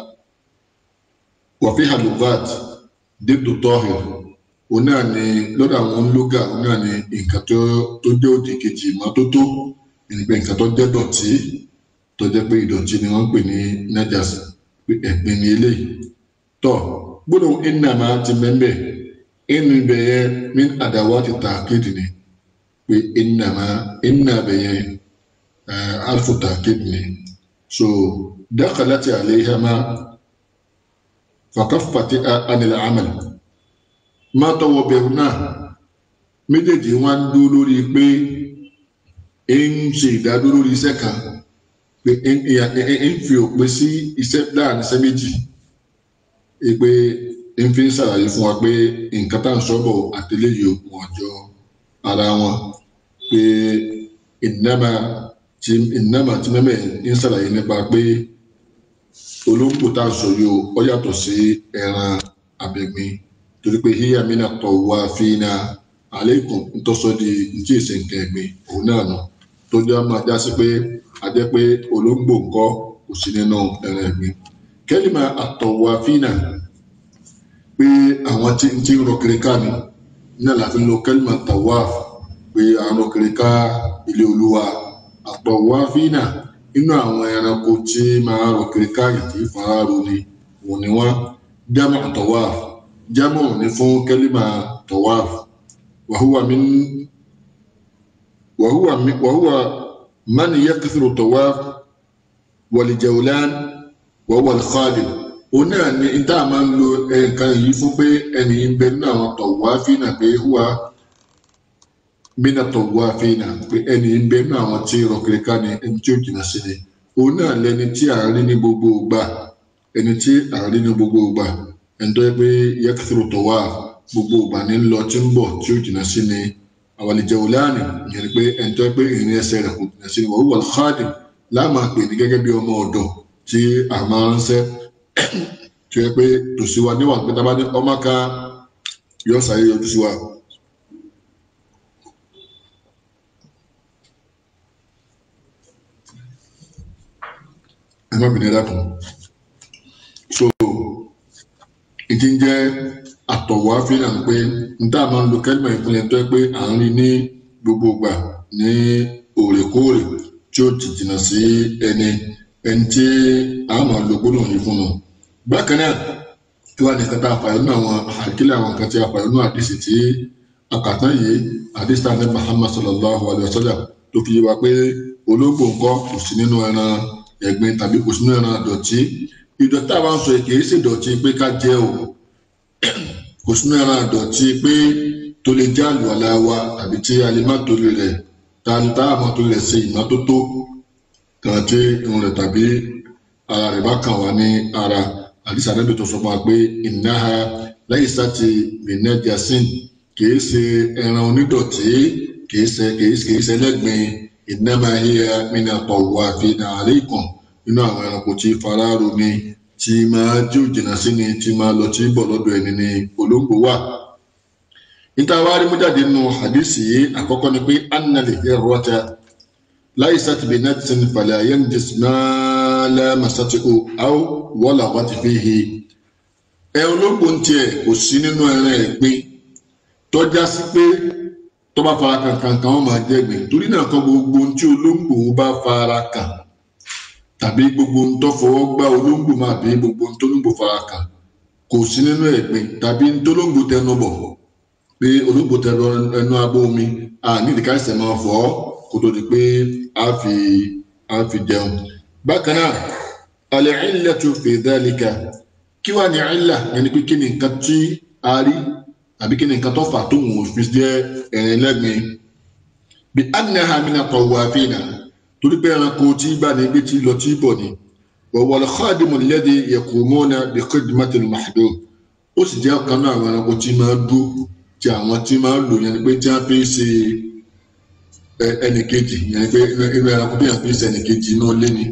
[SPEAKER 1] wọ̀fíhà lùvat dídò tọ́hìr òun náà ni lọ́dọ̀ àwọn lóga òun náà ni nǹkan tó tó jẹ́ òdì kejì ìmọ́tótó ìgbẹ́ nǹkan tó jẹ́ dọ̀tí tó jẹ́ pé ìdọ̀tí ni wọ́n ń pè ní najas pé ẹ̀gbin ni eléyìí tọ́ gbọ́dọ̀ ìnàmà ti mẹ́mbẹ́ inú ibẹ̀ yẹn ní àdáwà ti ta kéde ni pé ìnàmà ìnàbẹ̀ yẹn alfu ta kéde ni so dakhalati alayhama fakaffati anil amal má tọwọ́ bẹ̀rù náà méjèèjì wọn ń dúró lórí pé ń ṣe ìdádúró lórí iṣẹ́ kan pé ń fi òpin sí iṣẹ́ láàrin iṣẹ́ méjì pé ń fi ń ṣàlàyé fún wa pé nǹkan tá à ń sọ́bọ̀ àtẹlẹ́yìn òkun ọjọ́ ara wọn pé ìnáma tí ìnáma tí mẹ́mẹ́ ń ṣàlàyé nípa pé olóńgbò tá à ń sọ yìí ó yàtọ̀ sí ẹran abẹ̀gbin torí pé hiya mina tawafina aleikum ntọ́sọ́ di ntí èsè nǹkan ẹ̀gbin òun náà nù tó jẹ́ máa já sí pé a jẹ́ pé olóńgbò ńkọ́ kò sí nínú ẹran ẹ̀gbin kẹ́lìmà àtọ̀wáfínà pé àwọn tí ń tí ń rọ kiri ká ni náà láti lo kẹ́lìmà tawaf pé àwọn rọ kiri ká ilé olúwa àtọ̀wáfínà inú àwọn ẹranko tí máa rọ kiri ká yìí faraaro ni òun ni wọ́n jámọ̀ tawaf jámọ̀ ní fún kẹ́lìmà tawaf wàhúwà min wàhúwà wàhúwà man yakthuru tawaf wàlìjẹ̀wòlán wọ́wọ́ alkhadim òun náà ni ìta máa ń lo nǹkan yìí fún pé ẹni ń bẹ nínú àwọn tawafina pé huwa mina tawafina pé ẹni ń bẹ nínú àwọn tí rọkìrìkà ni ẹni tí ó jìnnà sí ni òun náà lẹni tí à ń rí ní gbogbo ìgbà ẹni tí à ń rí ní gbogbo ìgbà ẹni tó yẹ pé yakthuru tawaf gbogbo ìgbà ní lọ tí ń bọ̀ tí ó jìnnà sí ni àwàlìjẹ̀wòlán ìyẹn ni pé ẹni tó yẹ pé ìrìn ẹsẹ̀ rẹ̀ kò jìnnà sí ni wọ́wọ́ alkhadim láàmà pè ní gẹ́gẹ́ bí ọmọ ọ̀dọ̀ tí a máa ń ṣe tí ó yẹ pé tòsí wa níwọ̀n pé tábà ní ọmọ ká yọ sáré yọjú sí wa. ẹ má bìnrin dákun so ìdí ń jẹ́ àtọ̀wọ́ àfihàn pé n tá a máa ń lo kẹ́lìmọ̀ ìpínlẹ̀ tó yẹ pé à ń rí ní gbogbo ìgbà ní òrèkóòrè tí ó ti jìnnà sí ẹni ẹni tí a máa lo gbólóhùn yìí fún un. bákan náà tí wàá nìkan tá a fàyọ nínú àwọn àkílẹ̀ àwọn kan tí a fàyọ nínú àdìsí tí akàtàn yìí àdìsí tá a ní Muhammad sallallahu alayhi wa sallam tó fi yé wa pé olóńgbò ńkọ́ kò sí nínú ẹran ẹ̀gbin tàbí kò sí nínú ẹran dọ̀tí ìdọ̀tí àwọn sọ kìí ṣe dọ̀tí pé ká jẹ o kò sí nínú ẹran dọ̀tí pé tó lè jẹ́ àlùwàlá wa tàbí tí a lè má torí rẹ̀ tàǹtà àmọ́ torí rẹ̀ ṣe ìmọ́tótó kan tí irun rẹ̀ tàbí ara rẹ̀ bá kàn wá ní ara àdìsá níbi tó sọ fún wa pé ìnáha lẹ́yìn sáti bìnẹ́jàsín kìí ṣe ẹran onídọ̀tí kìí ṣe kìí kìí ṣe lẹ́gbìn ìnáma híya mina tọ̀wọ̀ àfihàn àríkàn nínú àwọn ẹranko tí fara romi tí máa jí òjìnà sí ni tí máa lọ tí bọ̀ lọ́dọ̀ ẹni ní olóńgbò wà. níta wá rí mú jáde nínú hadisi yìí àkọ́kọ́ ni pé annali ẹ̀rọ̀ta laysat binatin fala yanjis ma lamasatihu aw walaghat fihi. ẹ olóńgbò ń tiẹ̀ kò sí nínú ẹran ẹ̀gbin tọ́já sí pé tó bá fara kan kankan wọn máa jẹ́ ẹ̀gbin torí náà kan gbogbo ohun tí olóńgbò bá fara kàn tàbí gbogbo ohun tó fọwọ́ gbá olóńgbò máa bí gbogbo ohun tó olóńgbò fara kàn kò sí nínú ẹ̀gbin tàbí ohun tó olóńgbò tẹnu bọ̀ pé olóńgbò tẹnu ẹnu abọ́ omi àní ìdíkà ẹsẹ̀ máa fọ́ kó tó di pé a fi a fi jẹun. bákan náà al-illatu fi dhalika kí wàá ní ìlà ẹni pé kí ni nǹkan tí a rí àbí kí ni nǹkan tó fà tó wọn fi jẹ́ ẹ̀rín lẹ́gbin bí annaha mina tawafina torí pé ẹranko tí bá ní gbé tí lọ tí bọ̀ ni wọ̀wọ̀ al-khadimu alladhi yaqumuna bi khidmati al-mahdum ó sì jẹ́ ọ̀kan náà àwọn ẹranko tí máa dúró tí àwọn tí máa ń lò yẹn ni pé tí wọ́n fi ń ṣe ẹnì kejì yẹn ni pé inú ẹranko tí wọ́n fi ń ṣe ẹnì kejì inú ilé ni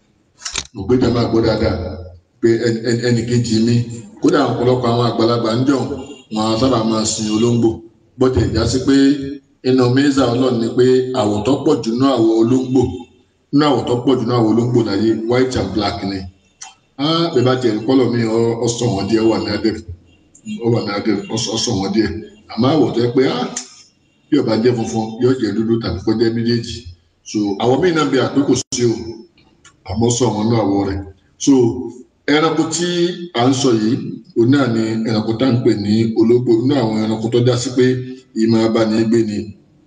[SPEAKER 1] mo gbé jàmbá gbọ́ dáadáa pé ẹnì kejì mi kódà ọ̀pọ̀lọpọ̀ àwọn àgbàlagbà ń jọ̀ wọn á sábà máa sin olóńgbò bọ́tẹ̀ ìjà sí pé inú mẹ́sà ọlọ́run ni pé àwọ̀ tó pọ̀ jù náà àwọ̀ olóńgbò nínú àwọ̀ tó pọ̀ jù náà àwọ̀ olóńgbò láyé white and black ni bẹ́ẹ̀ bá tiẹ̀ kọ́lọ̀ mi ọ̀sán wọn díẹ̀ wà ní adẹ́rẹ́ ó wà ní adẹ́rẹ́ ọ̀sán wọn díẹ̀ àmọ́ àwọ̀ tó yẹ pé bí ó bá jẹ́ funfun yóò jẹ́ dúdú tàbí kó jẹ́ méjèèjì so àwọ̀ míì náà bẹ àpé kò sí o àmọ́ sọ wọn náà àwọ̀ rẹ̀ so ẹranko tí à ń sọ yìí òun náà ni ẹranko tá à ń pè ní ológbò inú àwọn ẹranko tó dá sí pé ìmọ̀ abánigbé ni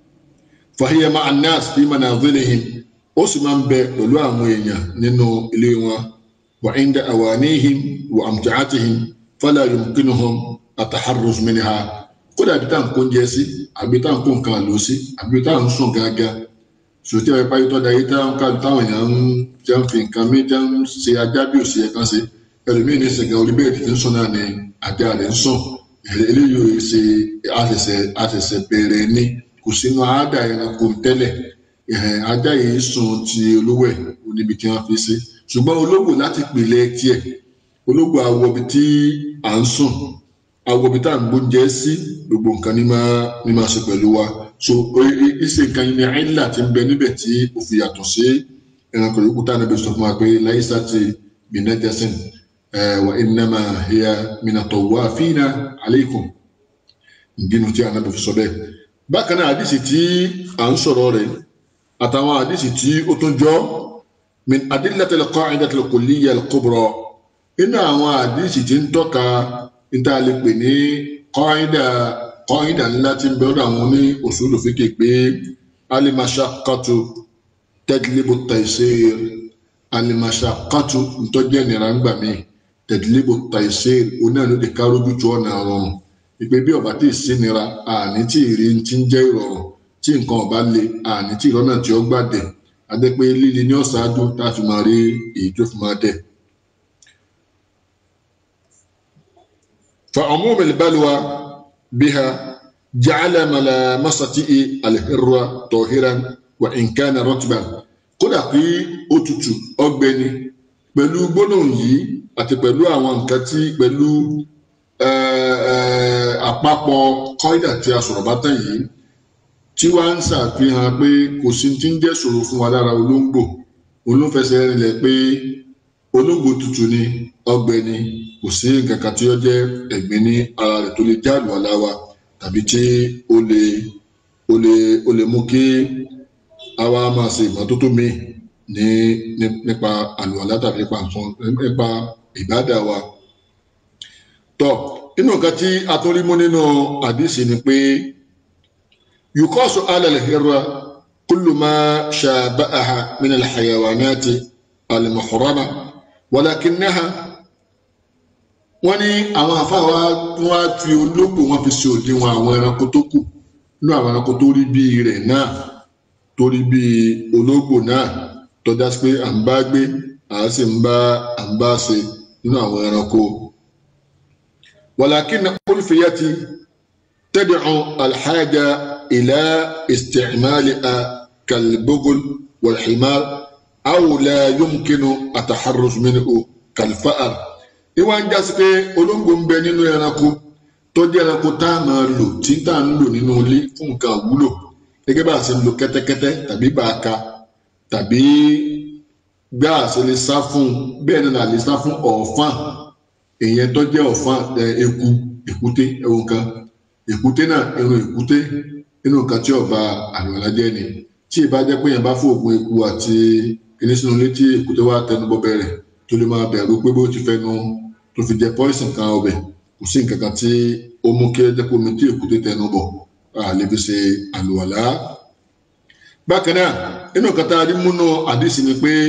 [SPEAKER 1] fàhíyà máa nas fi manazilihim ó sì máa ń bẹ pẹ̀lú àwọn èèyàn nínú ilé wọn wà inda awanihim wà amjaatihim fala yumkinuhum ataharruz minha kódà bí táà ń kó oúnjẹ sí àbí táà ń kó nǹkan àlò sí àbí táà ń sùn gángan sòtí àwọn ìpáyé tó da yìí táwọn ká táwọn èèyàn ń jẹ́ ń fi nǹkan mí jẹ́ ń ṣe ajá bí òsì ẹ̀kan ṣe ẹlòmíì ní sẹ̀gẹ̀ orí bẹ́ẹ̀ tí ń sùn náà ni ajá rẹ̀ ń sùn eléyìí ò ṣe àṣẹ̀ṣẹ̀ àṣẹ̀ṣẹ̀ bẹ̀rẹ̀ ní kò sínú àádá ẹranko tẹ́lẹ̀ ajá yìí sùn ti olówó ẹ̀ níbi tí wọ́n fi ṣe ṣùgbọ́n ológbò láti pìlẹ̀ tiẹ̀ ológbò awọ ibi tí à ń sùn awọ ibi tá à ń gbóúnjẹ sí gbogbo nǹkan ní máa ní máa ṣe pẹ̀lú wa so ìṣe nǹkan yìí ni àìlà ti ń bẹ níbẹ̀ tí ó fi yàtọ̀ sí ẹranko yòókù tá à níbi sọ fún wa pé láyé sáti bìnẹ́tẹ̀sìn wa innama hiya mina tawafina alaykum ìdínú tí ànábì fi sọ bẹ́ẹ̀ bákan náà àdìsí tí à ń sọ̀rọ̀ rẹ̀ àtàwọn àdìsí tí ó tún jọ min adillatil qa'idatil kulliyya al-kubra inú àwọn àdìsí tí ń tọ́ka níta lè pè ní qaida qaida ńlá tí ń bẹ̀rù àwọn ní usulu fiqh pé al-mashaqqatu tajlibu at-taysir al-mashaqqatu ntọ́jú ẹ̀nìyàn ń gbà míì tẹ̀dílébò taisir onáà ló lè kárójú tó ọ̀nà rọrùn ìpè bí ọba tí ì sí nira àní tí ìrì ti ń jẹ́ ìrọ̀rùn tí nǹkan ọba le àní tí ìrọ́nà tí ó gbàdẹ̀ adẹ́pẹ́ líle ní ọ̀ṣáájú tá a fi máa rí èyí tó fi máa dẹ̀. فعموم البلوى بها جعل ملامسته الحرة طاهرا وإن كان رطبا kódà kí ó tutù ọ̀gbẹ́ni pẹ̀lú gbólóhùn yìí àti pẹ̀lú àwọn nǹkan tí pẹ̀lú àpapọ̀ kọ́ídà tí a sọ̀rọ̀ bá tán yìí tí wá ń ṣàfihàn pé kò sí ti ń jẹ́ ṣòro fún wa lára olóńgbò olóńfẹsẹ̀ rinlẹ̀ pé olóńgbò tútù ni ọgbẹ́ ni kò sí nǹkan kan tí ó jẹ́ ẹ̀gbin ní ara rẹ̀ tó lè jáàlù ọ̀la wa tàbí tí ó lè ó lè ó lè mú kí àwa máa ṣe ìmọ́tótó míì ní nípa àlùwàlá tàbí nípa nǹkan nípa ìbádà wa. tọ́ inú nǹkan tí a tún rí mú nínú àdìsí ni pé yukosu alal hirra kullu ma shabaha min alhayawanati almuhrama walakinnaha wọ́n ní àwọn àfáà wa fi olóògbò wọn fi ṣe òdiwọ̀n àwọn ẹranko tó kù nínú àwọn ẹranko tó rí bíi rẹ̀ náà tó rí bíi olóògbò náà tọ́já sí pé à ń bá gbé à á sì ń bá à ń bá ṣe nínú àwọn ẹranko. walakin ulfiyati tad'u alhaja ila isticmaliha kalbugul walhimar aw la yumkinu ataharruz minhu kalfa'ar. ìwà ń jásí pé olóńgbò ń bẹ nínú ẹranko tó jẹ́ ẹranko tá a máa lò tí tá a ń lò nínú ilé fún nǹkan wúlò gẹ́gẹ́ bá a ṣe ń lo kẹ́tẹ́kẹ́tẹ́ tàbí bàákà tàbí bí a ṣe lè sá fún bẹ́ẹ̀ náà lè sá fún ọ̀fàn èèyàn tó jẹ́ ọ̀fàn eku èkúté ẹ̀wọ̀n kan èkúté náà irun èkúté inú nǹkan tí ọba àlùwàlá jẹ́ ni tí ì bá jẹ́ pé èèyàn bá fòògùn eku àti kìnìún sínú ilé tí èkúté wá tẹnu bọ́ bẹ̀rẹ̀ tó lè máa bẹ̀rù pé bó ti fẹnu tó fi jẹ pọ́ìsìn kan ọbẹ̀ kò sí nǹkan kan tí ó mú kí ẹ jẹ́ pé omi tí èkúté tẹnu bọ̀ a lè fi ṣe àlùwàlá bákan náà inú nǹkan tá a rí múnú àdìsí ni pé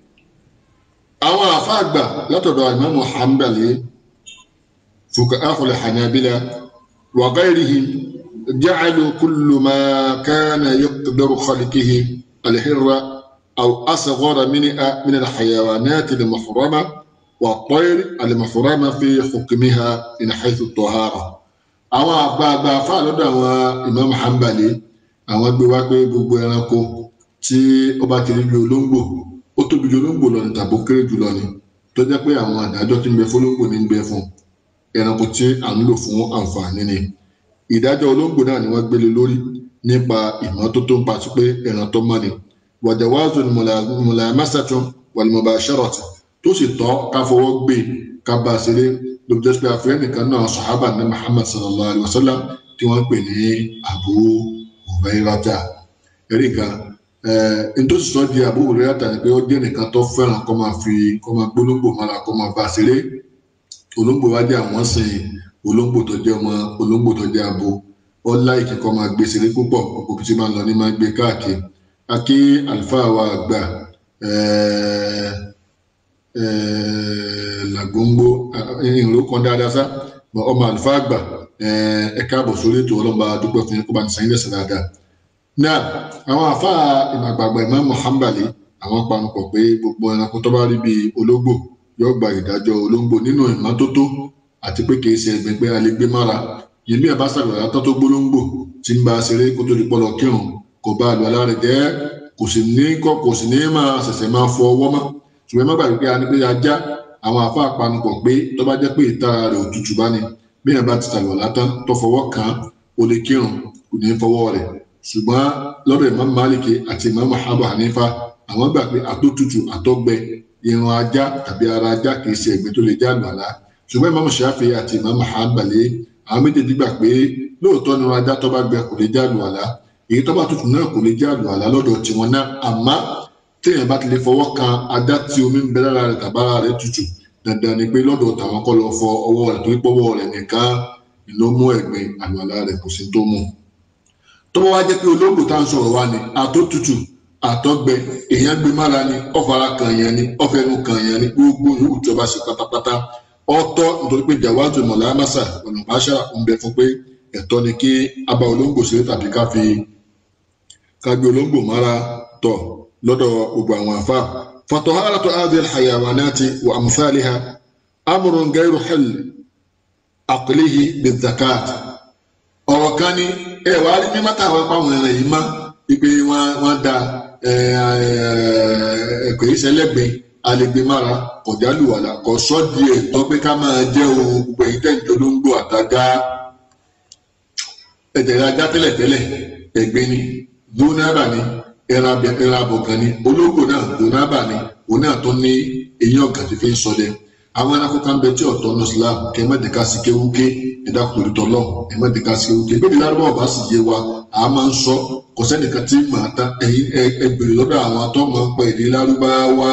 [SPEAKER 1] àwọn àfáàgbà látọ̀dọ̀ Imamu Hanbali fuqaha'ul Hanabila wa ghayrihim ja'alu kullu ma kana yaqdaru khalqihi al-hirra aw asghara minha min al-hayawanat al-muhrama wa at-tayr al-muhrama fi hukmiha min haythu at-tahara àwọn àgbààgbà àfáà lọ́dọ̀ àwọn Imam Hanbali àwọn gbé wá pé gbogbo ẹranko tí ó bá ti rí bí olóńgbò ó tóbi ju olóńgbò lọ ní tàbó kéré jù lọ ni tó jẹ́ pé àwọn àdájọ́ tí ń bẹ fún olóńgbò ní ń bẹ fún ẹranko tí à ń lò fún àǹfààní ni ìdájọ́ olóńgbò náà ni wọ́n gbélé lórí nípa ìmọ́tótó ń patí pé ẹran tó mọ́ ni wàjàwáàzù ni mùlàmásàtún wàlùmọ̀bàṣẹ́rọ̀tì tó sì tọ́ ká fọwọ́ gbé ká bá a ṣeré ló jẹ́ pé àfihàn nìkan náà sàhábà ní Muhammad sallallahu alayhi wa sallam tí wọ́n ń pè ní Abu Hurairata ẹ̀rí kan nítòsí sọ di Abu Hurairata ni pé ó jẹ́ nìkan tó fẹ́ràn kó máa fi kó máa gbólógbò mára kó máa bá a ṣeré olóńgbò wá jẹ́ àwọn sìn olóńgbò tó jẹ́ ọmọ olóńgbò tó jẹ́ abo ó láìkí kó máa gbé ṣeré púpọ̀ òkú tí máa ń lọ ní máa gbé káàkiri akí àlùfáà wa àgbà làgbóngbó ìrìn kan dáadáa sá ọmọ àlùfáà àgbà ẹ káàbọ̀ sórí ètò ọlọ́mọba dúpẹ́ fún yín kó bá ní sẹ́yìn lẹ́sẹ̀ dáadáa. náà àwọn àfáà ìmàgbàgbà Imam Hanbali àwọn panupọ̀ pé gbogbo ẹranko tó bá rí bíi ológbò yóò gba ìdájọ́ olóńgbò nínú ìmọ́tótó àti pé kìí ṣe ẹ̀gbin pé a lè gbé mára yèmí ẹ̀ bá ṣàgbàrá tó tó gbólóńgbò tí ń bá a ṣeré kó tó di pọlọ kírun kò bá àlọ́ alá rẹ̀ jẹ́ kò sì ní kọ́ kò sì ní máa ṣẹ̀ṣẹ̀ máa fọ ọwọ́ mọ́ ṣùgbọ́n ẹ má gbàgbé pé a ní pé ajá àwọn àfa àpanupọ̀ pé tó bá jẹ́ pé ìtara rẹ̀ òtútù bá ní bí ẹ̀ bá ti ṣàlọ́ látán tó fọwọ́ kàn án ó lè kírun kò ní fọwọ́ rẹ̀ ṣùgbọ́n lọ́dọ̀ Imam Maliki àti Imam Abu Hanifa àwọn gbà pé àtótútù àtọ́gbẹ irun ajá tàbí ara ajá kìí ṣe ẹ̀gbin tó lè já àlùwàlá ṣùgbọ́n Imam Shafi àti Imam Hanbali àwọn méjèèjì gbà pé lóòótọ́ ni irun ajá tó bá gbẹ kò lè já àlùwàlá èyí tó bá tutù náà kò lè já àlùwàlá lọ́dọ̀ tiwọn náà àmọ́ téèyàn bá ti lè fọwọ́ kan ajá tí omi ń bẹ lára rẹ̀ tàbára rẹ̀ tutù dandan ni pé lọ́dọ̀ tàwọn kọ́ lọ fọ ọwọ́ rẹ̀ torí pọ́wọ́ rẹ̀ nìkan ló mú ẹ̀gbin àlùwàlá rẹ̀ kò sí tó mú. tó bá wá jẹ́ pé olóògbé tá à ń sọ̀rọ̀ wá ni àtótutù àtọ́gbẹ èèyàn gbé mára ni ọ̀fara kan yẹn ni ọ̀fẹ́nu kan yẹn ni gbogbo yòówù tí ọba ṣe pátápátá ọ̀tọ̀ nítorí pé jàwáàtò mọ̀lámásà ọ̀nà báṣà ń bẹ fún pé ẹ̀tọ́ ni kí abá olóńgbò ṣeré tàbí ká fi ká gbé olóńgbò mára tọ̀ lọ́dọ̀ gbogbo àwọn àfa. fataharatu hadhihi alhayawanati wa amthaliha amrun ghayru hal aqlihi bizakat ọ̀rọ̀ kan ní ẹ wàá rí mímọ́ táwọn ẹ̀kọ́ àwọn ẹ̀rẹ̀ yìí mọ́ ipe wọn da ẹ̀kọ́ yìí sẹlẹ̀gbẹ́ alẹ́gbẹ̀mára kọ̀jálùwàlà kò sọ́ di ẹ̀tọ́ pé ká máa jẹ́ ohun gbogbo èyí tẹ̀jọ́ olóńgbò àtàgá ẹ̀jẹ̀ ajá tẹ́lẹ̀tẹ́lẹ̀ ẹ̀gbẹ́ ni dúnábà ni ẹran abọ̀kan ni olóńgbò náà dúnábà ni òun náà tó ní eyín ọ̀gá tí fi ń ṣọdẹ àwọn ẹranko kan bẹ tí ọ̀tọ̀ ní islam kẹ mẹ́tẹ̀ká sí kéwúké ẹ̀dá kùtù tọ́lọ̀ ẹ̀ mẹ́tẹ̀ká sí kéwúké bí ìlànà ọba sì yé wa a máa ń sọ kò sẹ́nìkan tí màá tán ẹ̀yin ẹ bèrè lọ́dọ̀ àwọn tó máa ń pẹ́ èdè lárúbáwá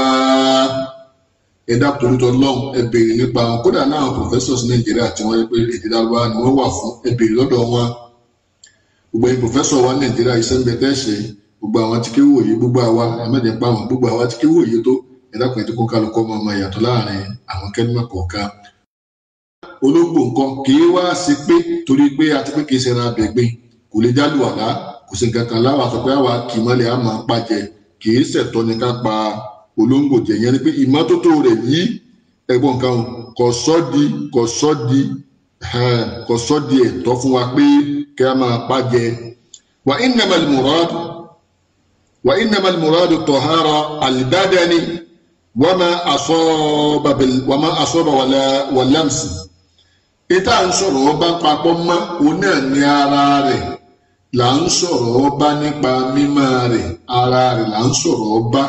[SPEAKER 1] ẹ̀dá kùtù tọ́lọ̀ ẹ bèrè nípa wọn kódà náà professors nàìjíríà tí wọ́n yẹ pé èdè lárúbáwá ni wọ́n wà fún ẹ bèrè lọ́dọ̀ wọn gbogbo ẹ̀yin professor wa nàìjíríà iṣẹ́ ń bẹ tẹ́ ṣe gbogbo àwọn tí kéwò yìí gbogbo àwa ẹ̀mẹ́jẹ̀ pa wọn gbogbo àwa tí kéwò yìí tó ẹ̀dàkùn ètò kó kálukọ́ ọmọ ọmọ ìyàtọ̀ láàrin àwọn kẹ́límà kọ̀ọ̀kan. olóńgbò nǹkan kì í wá sí pé torí pé àti pé kì í ṣe ẹran abẹ̀gbin kò lè jálù àlá kò sí nǹkan kan láwa sọ pé àwa kì í mọ́lẹ̀ á máa pàjẹ́ kì í ṣẹ̀tọ́ ni ká pa olóńgbò jẹ yẹn ni pé ìmọ́tótó rẹ̀ yìí ẹ̀gbọ́n kan kò sọ́ di kò sọ́ di kò sọ́ di ẹ̀tọ́ fún wa pé kí a máa pàjẹ́ wa innamal murad wa innamal murad tahara al-badani wama asọ́ba bẹ̀lẹ̀ wama asọ́ba wàlá wàlámsì ìta ń sọ̀rọ̀ ọba papọ̀ mọ́ òun náà ní ara rẹ̀ là ń sọ̀rọ̀ ọba nípa mímọ́ rẹ̀ ara rẹ̀ là ń sọ̀rọ̀ ọba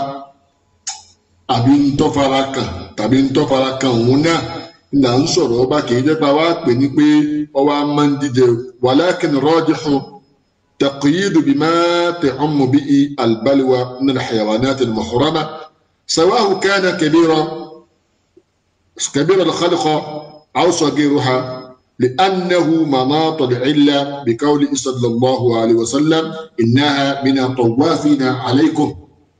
[SPEAKER 1] àbí ntọ́fara kan tàbí ntọ́fara kan òun náà là ń sọ̀rọ̀ ọba kì í jẹ́ pa wá pè ní pé ọwọ́ máa ń díje walakin rajihu taqyidu bima ta'ummu bihi albalwa min alhayawanat almuhrama سواء كان كبيرا كبير الخلق أو صغيرها لأنه مناط العلة بقوله صلى الله عليه وسلم إنها من الطوافين عليكم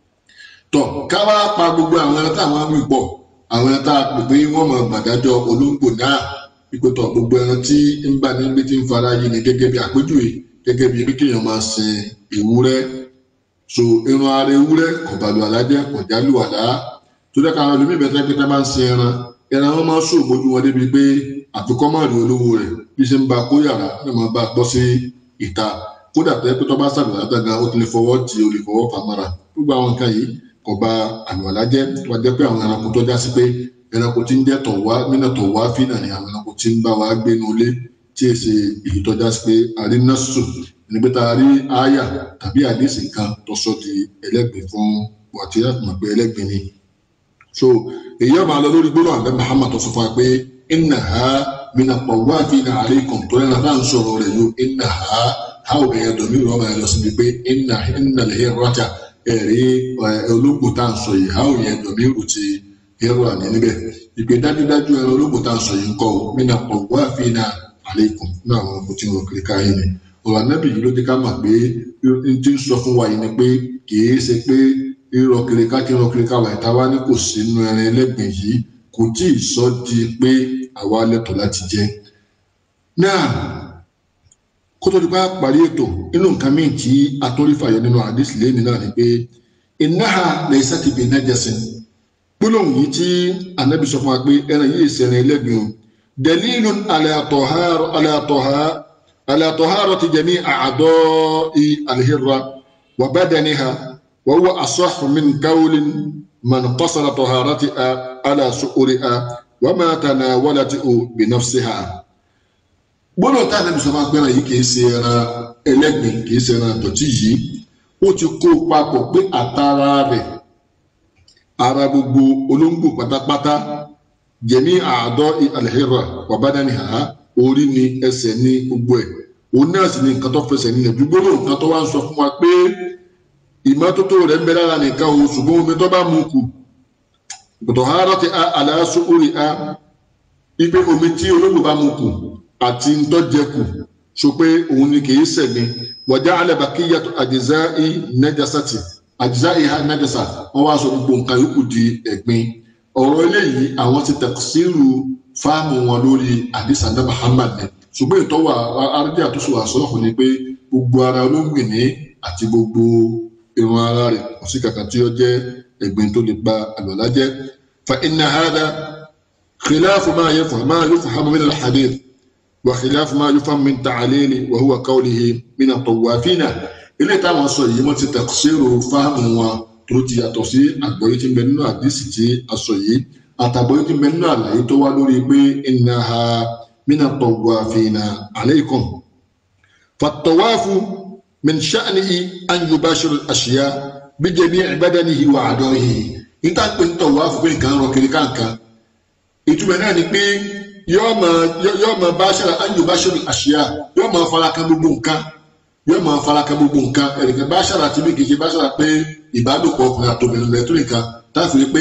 [SPEAKER 1] tọ káwá pa gbogbo àwọn ẹran táwọn á mú pọ àwọn ẹran tá a pè pé wọn mọ gbàdájọ olóńgbò náà ipò tọ gbogbo ẹran tí ń bá ní gbé tí ń fara yìí ni gẹ́gẹ́ bí àpèjúwe gẹ́gẹ́ bí bí kéèyàn máa sin ewúrẹ́ so irun ara ewúrẹ́ kọ̀bàlù alájẹ́ kọ̀jálù àlá tó dẹ́ káwọn ẹlòmíì bẹ́ẹ̀ tẹ́ pé tá bá ń sin ẹran ẹran wọn máa ń sògbójú wọn débi pé àfikọ́ máa rí olówó rẹ̀ bí ṣe ń ba kó yàrá náà máa bá a bọ́ sí ìta kódà tó yẹ pé tó bá sàlùwàlá dága ó ti lè fọwọ́ tí o lè fọwọ́ fà mọ́ra gbogbo àwọn nǹkan yìí kò bà àlùwàlá jẹ́ tó bá jẹ́ pé àwọn ẹranko tó já sí pé ẹranko tí ń jẹ́ tọ̀ wá mínà tọ̀ wá fínà ni àwọn ẹranko tí ń bá wa gbé nu ilé tí èsì èyí tó já sí pé àrínásù ní pé tá a rí àyà tàbí àdéhìsì kan tó sọ di ẹlẹ́gbẹ̀ẹ́ fún wàtí láti mọ̀ pé ẹlẹ́gbẹ̀ẹ́ ni so èyí ọmọ alọ lórí gbọ́dọ̀ àbẹ Muhammad tó sọ fún wa pé inna ha mina tawafina alaykum tó yẹn náà ń sọ̀rọ̀ rẹ̀ yóò inna ha ha ò bẹ̀yẹ dọ̀mí rọ̀ máa lọ síbi pé inna inna lè hẹ́ rọ́jà ẹ̀rí olóògbò tá à ń sọ yìí ha ò yẹ dọ̀mí rù ti hẹ́rọ àní níbẹ̀ ìpè dájúdájú ẹran olóògbò tá à ń sọ yìí ń kọ́ mina tawafina alaykum náà àwọn ọkùnrin tí wọn kiri káyé ni ọ̀rọ̀ anábì yìí ló dé ká mọ̀ pé n ti ń sọ fún wa yìí ni pé kì í ṣe pé rírọ kiri ká kí rírọ kiri ká wà ìta wá ní kò sí inú ẹran ẹlẹ́gbìn yìí kò tí ì sọ di pé àwa lẹ́tọ̀ọ́ láti jẹ. náà kó tó di pa parí ètò inú nǹkan míì tí atọ́rí fàyọ nínú àdìsí lẹ́ni náà ni pé innaha laysat bi najasin gbólóhùn yìí tí ànábì sọ fún wa pé ẹran yìí ṣẹ̀rìn ẹlẹ́gbìn o dalilun ala tahara ala tahara ala taharati jami' a'da'i al-hirra wa badaniha وهو أصح من قول من قصر طهارتها على سؤرها وما تناولته بنفسها gbọ́dọ̀ tá a nàbì sọ máa gbẹ́ràn yìí kì í ṣe ẹran ẹlẹ́gbìn kì í ṣe ẹran àtọ̀tí yìí ó ti kó papọ̀ pé àtàrà rẹ̀ ara gbogbo olóńgbò pátápátá jẹ̀mí àádọ́ alẹ́hìrà wàbádánìhà orí ni ẹsẹ̀ ní gbogbo ẹ̀ òun náà sì ni nǹkan tó fẹsẹ̀ nílẹ̀ dúgbòrò nǹkan tó wá ń sọ fún wa pé ìmọ́tótó rẹ̀ ń bẹ lára nìkan o ṣùgbọ́n omi tó bá mú kù tọ̀hárọ̀ ti aláṣọ orí a ipe omi tí olóògbé bá mú kù àti ntọ́jẹkù so pé òun ni kì í sẹ̀mí wọ̀já alẹ́bàkíyà àjẹsà ì nẹ́jàsátì àjẹsà ìhà nẹ́jàsà wọ́n wá sọ gbogbo nǹkan yòókù di ẹ̀gbin ọ̀rọ̀ eléyìí àwọn ti tẹ̀síìrù fáàmù wọn lórí àdìsá náà Muhammad ni ṣùgbọ́n ìtọ́wà aráàlú àtúnṣe àsọ̀rọ̀ ni pé gbogbo ara olóògbé ní àti gbogbo irun ara rẹ̀ kò sí kankan tí ó jẹ́ ẹ̀gbin tó lè ba àlùwàlá jẹ́ fa inna hada khilafu ma yafham ma yufhamu min al-hadith wa khilafu ma yufhamu min ta'lili wa huwa qawlihi min at-tawafina ilé táwọn sọ yìí wọ́n ti tafsiru fáàmù wọn tó ti yàtọ̀ sí àgbọ́yé tí ń bẹ nínú àdísì tí a sọ yìí àtàgbọ́yé tí ń bẹ nínú àlàyé tó wá lórí pé innaha min at-tawafina alaykum fa-tawafu من شأنه أن يباشر الأشياء بجميع بدنه وأعضائه níta pé ń tọ̀wọ́ àfọ̀pẹ́ nǹkan rọ kiri káàkan ìtumọ̀ náà ni pé yóò máa báṣara an yubashiru àṣìyá yóò máa farakan gbogbo nǹkan yóò máa farakan gbogbo nǹkan ẹ̀rìnkàn báṣara tí bí kì í ṣe báṣara pé ìbálòpọ̀ ọkùnrin àtòmìnira lẹ́tọ́ nìkan táàfin rí pé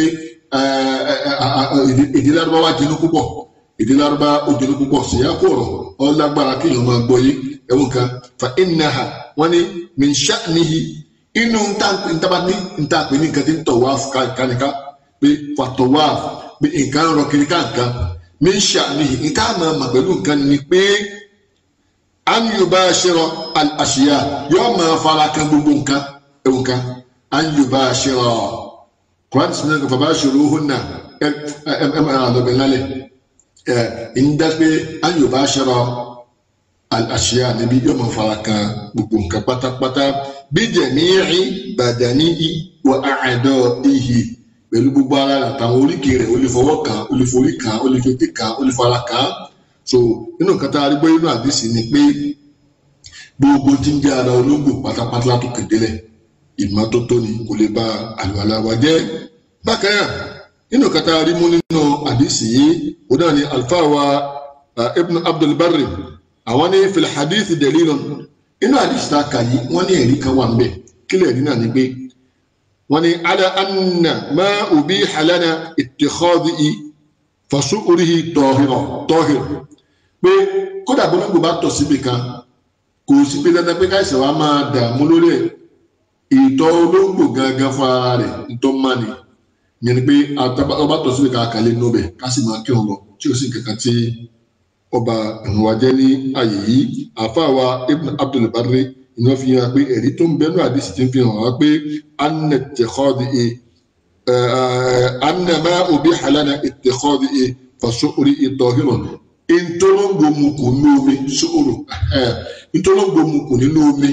[SPEAKER 1] èdè lárúbáwá jẹnu púpọ̀ èdè lárúbáwá ó jẹnu púpọ̀ ṣèyá kò rọ̀ ọ́ lágbára kí èèyàn máa gbọ́ yé ẹ̀wọ̀n kan fa innaha wọ́n ní min sha'nihi inú ntaba ní ntàpé ní nǹkan tí ń tawaf kánika pé fa tawaf pé nǹkan rọ kiri káàkan min sha'nihi nǹkan máa mà pẹ̀lú nǹkan ni pé an yubashira al-ashiya yóò máa fara kan gbogbo nǹkan ẹ̀wọ̀n kan an yubashira kwan sinmi ka fabashiruhunna ẹ ẹ ẹ máa lọ́bẹ̀ lálẹ́ ẹ̀ ń dá pé an yubashira àṣìyá níbi yóò máa fara kan gbogbo nǹkan pátápátá bí jẹ̀míì bàdàní wà àádọ́ ìhì pẹ̀lú gbogbo ara rẹ̀ àtàwọn oríkèé rẹ̀ ó lè fọwọ́ kàn ó lè forí kàn ó lè fetí kàn ó lè fara kàn so nínú nǹkan tá a rí gbọ́ nínú àdìsí ni pé gbogbo tí ń jẹ́ ara olóńgbò pátápátá látòkè délẹ̀ ìmọ́tótó ni kò lè ba àlùwàlá wa jẹ́ bákan náà nínú nǹkan tá a rí mú nínú àdìsí yìí ó náà ni alfa wa ibn abdul barri àwọn ní fil hadith dalilun inú hadith tá a kà yìí wọ́n ní ẹ̀rí kan wà ń bẹ̀ kílẹ̀ ẹ̀rí náà ni pé wọ́n ní ala anna ma ubiha lana ittikhadhi fasu'rihi tahira tahir pé kódà bó nígbò bá tọ̀ síbi kan kò sí pé dandan pé káìsàn wa máa dààmú lórí ẹ̀ ìtọ̀ olóńgbò gangan fún ara rẹ̀ ntọ́ máa ni yẹn ni pé ọba tọ̀ síbi kan àkàlẹ́ nù bẹ̀ ká sì máa kí wọn lọ tí o sì kankan tí ọba ìrùwàjẹ ní ààyè yìí àfàwà ibn abdul barri iná fi hàn pé ẹ̀rí tó ń bẹnu àdìsí ti ń fi hàn wá pé anna tẹ̀kọ́dì e anna máa òbí halana ìtẹ̀kọ́dì e fasóorí ìtọ̀hírọ̀ ntolongo mu kù nínú omi sóòrò ntolongo mu kù nínú omi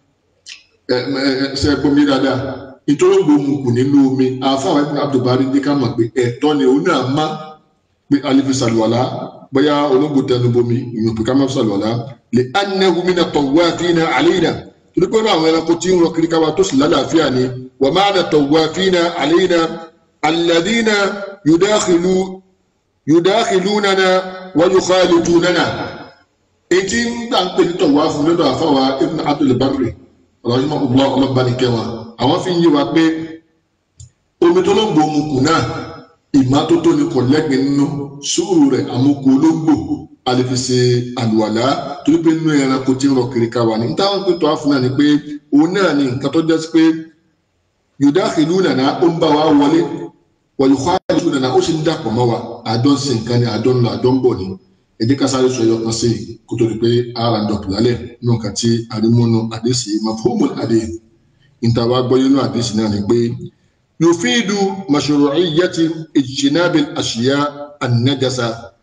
[SPEAKER 1] ẹ ẹ ṣe gbomi dáadáa ntolongo mu kù nínú omi àfàwọn ibùdó abdulbari ní ká mọ̀ pé ẹ̀tọ́ ni òun náà má pé alifi sàlùwàlá bóyá olóńgbò tẹnu bomi ìyẹn pé ká má sàlùwàlá lè anahu mina tawafina aleyna torí pé àwọn ẹranko tí ń rọ kiri káwa tó sì lálàáfíà ni wà má na tawafina aleyna alladina yudakhilu yudakhilunana wa yukhalidunana etí ń gbà ń pè ní tọ̀wáfù lọ́dọ̀ àfáwà ibn abdul barri ọ̀làjúmọ̀ ọ̀gbọ́n ọlọ́banikẹwà àwọn fi ń yé wa pé omi tó lóńgbò mu kù náà ìmọ́tótó ni kò lẹ́gbẹ̀ẹ́ nínú sùúrù rẹ̀ àmúkù olóńgbò àlefèsè àlùwàlá torí pé nínú ẹranko tí ń rọ kiri ká wà ní táwọn pé tọ́wáfù náà ni pé òun náà ni nǹkan tó jẹ́ sí pé yudakhilunana ó ń bá wa wọlé wọ̀lùkọ́ àìsùn nana ó sì ń dàpọ̀ mọ́ wa àjọ ń sin nǹkan ni àjọ ń lọ àjọ ń bọ̀ ni ẹ jẹ́ ká sáré sọ ẹyọ kan sí i kó tó di pé ara ń dọ̀pọ̀ lálẹ́ nínú nǹkan tí àrímọ́nù àdéṣì mafhumul adé níta wá gbọ́ nínú àdéṣì náà ni pé yufidu mashru'iyyati ijtinabil ashiya an-najasa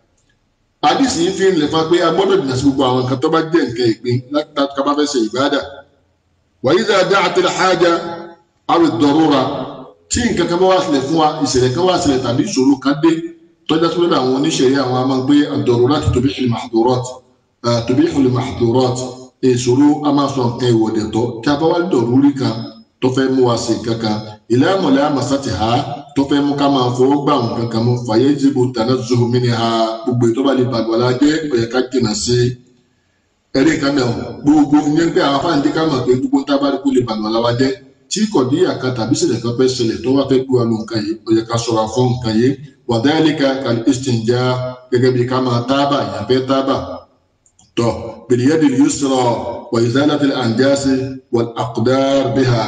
[SPEAKER 1] àdéṣì yìí fi ń lè fa pé a gbọ́dọ̀ dìnnà sí gbogbo àwọn nǹkan tó bá jẹ́ nǹkan ìpín láti ká bá fẹ́ ṣe ìbáàdà wa idha da'atil haja aw ad-darura tí nǹkan kan bá wá sílẹ̀ fún wa ìṣẹ̀lẹ̀ kan wá sílẹ̀ tàbí ìṣòro kan dé tọ́jà tó lọ́dọ̀ àwọn oníṣẹ̀rí àwọn a máa ń gbé ad-darurat tubihu al-mahdhurat tubihu al-mahdhurat ìṣòro a máa sọ nǹkan ìwọ̀dẹ̀ tọ́ tí a bá wá dọ̀rúrí kan tó fẹ́ mú wa sí kankan ila mulamsatiha tó fẹ́ mú ká máa fọwọ́ gbà wọn kankan mú fayajibu tanazzuhu minha gbogbo ètò bá lè bàgbọ́lá jẹ́ ọ̀yẹ́ ká jìnà sí ẹ̀rí kan náà gbogbo ìyẹn pé àwọn afáàndé ká mọ̀ pé gbogbo tábàrí kó lè bàgbọ́lá wa jẹ́ tí kọ̀díyà kan tàbí ṣẹlẹ̀ kan fẹ́ ṣẹlẹ̀ tó wá fẹ́ gbé wa ló nǹkan yìí ó yẹ ká ṣọ́ra fún nǹkan yìí wàdálíkà kàlí istinja gẹ́gẹ́ bí ká máa tábà ìyàfẹ́ tábà tọ̀ bìlíyàdì yusra wà izalatil anjasi wal aqdar biha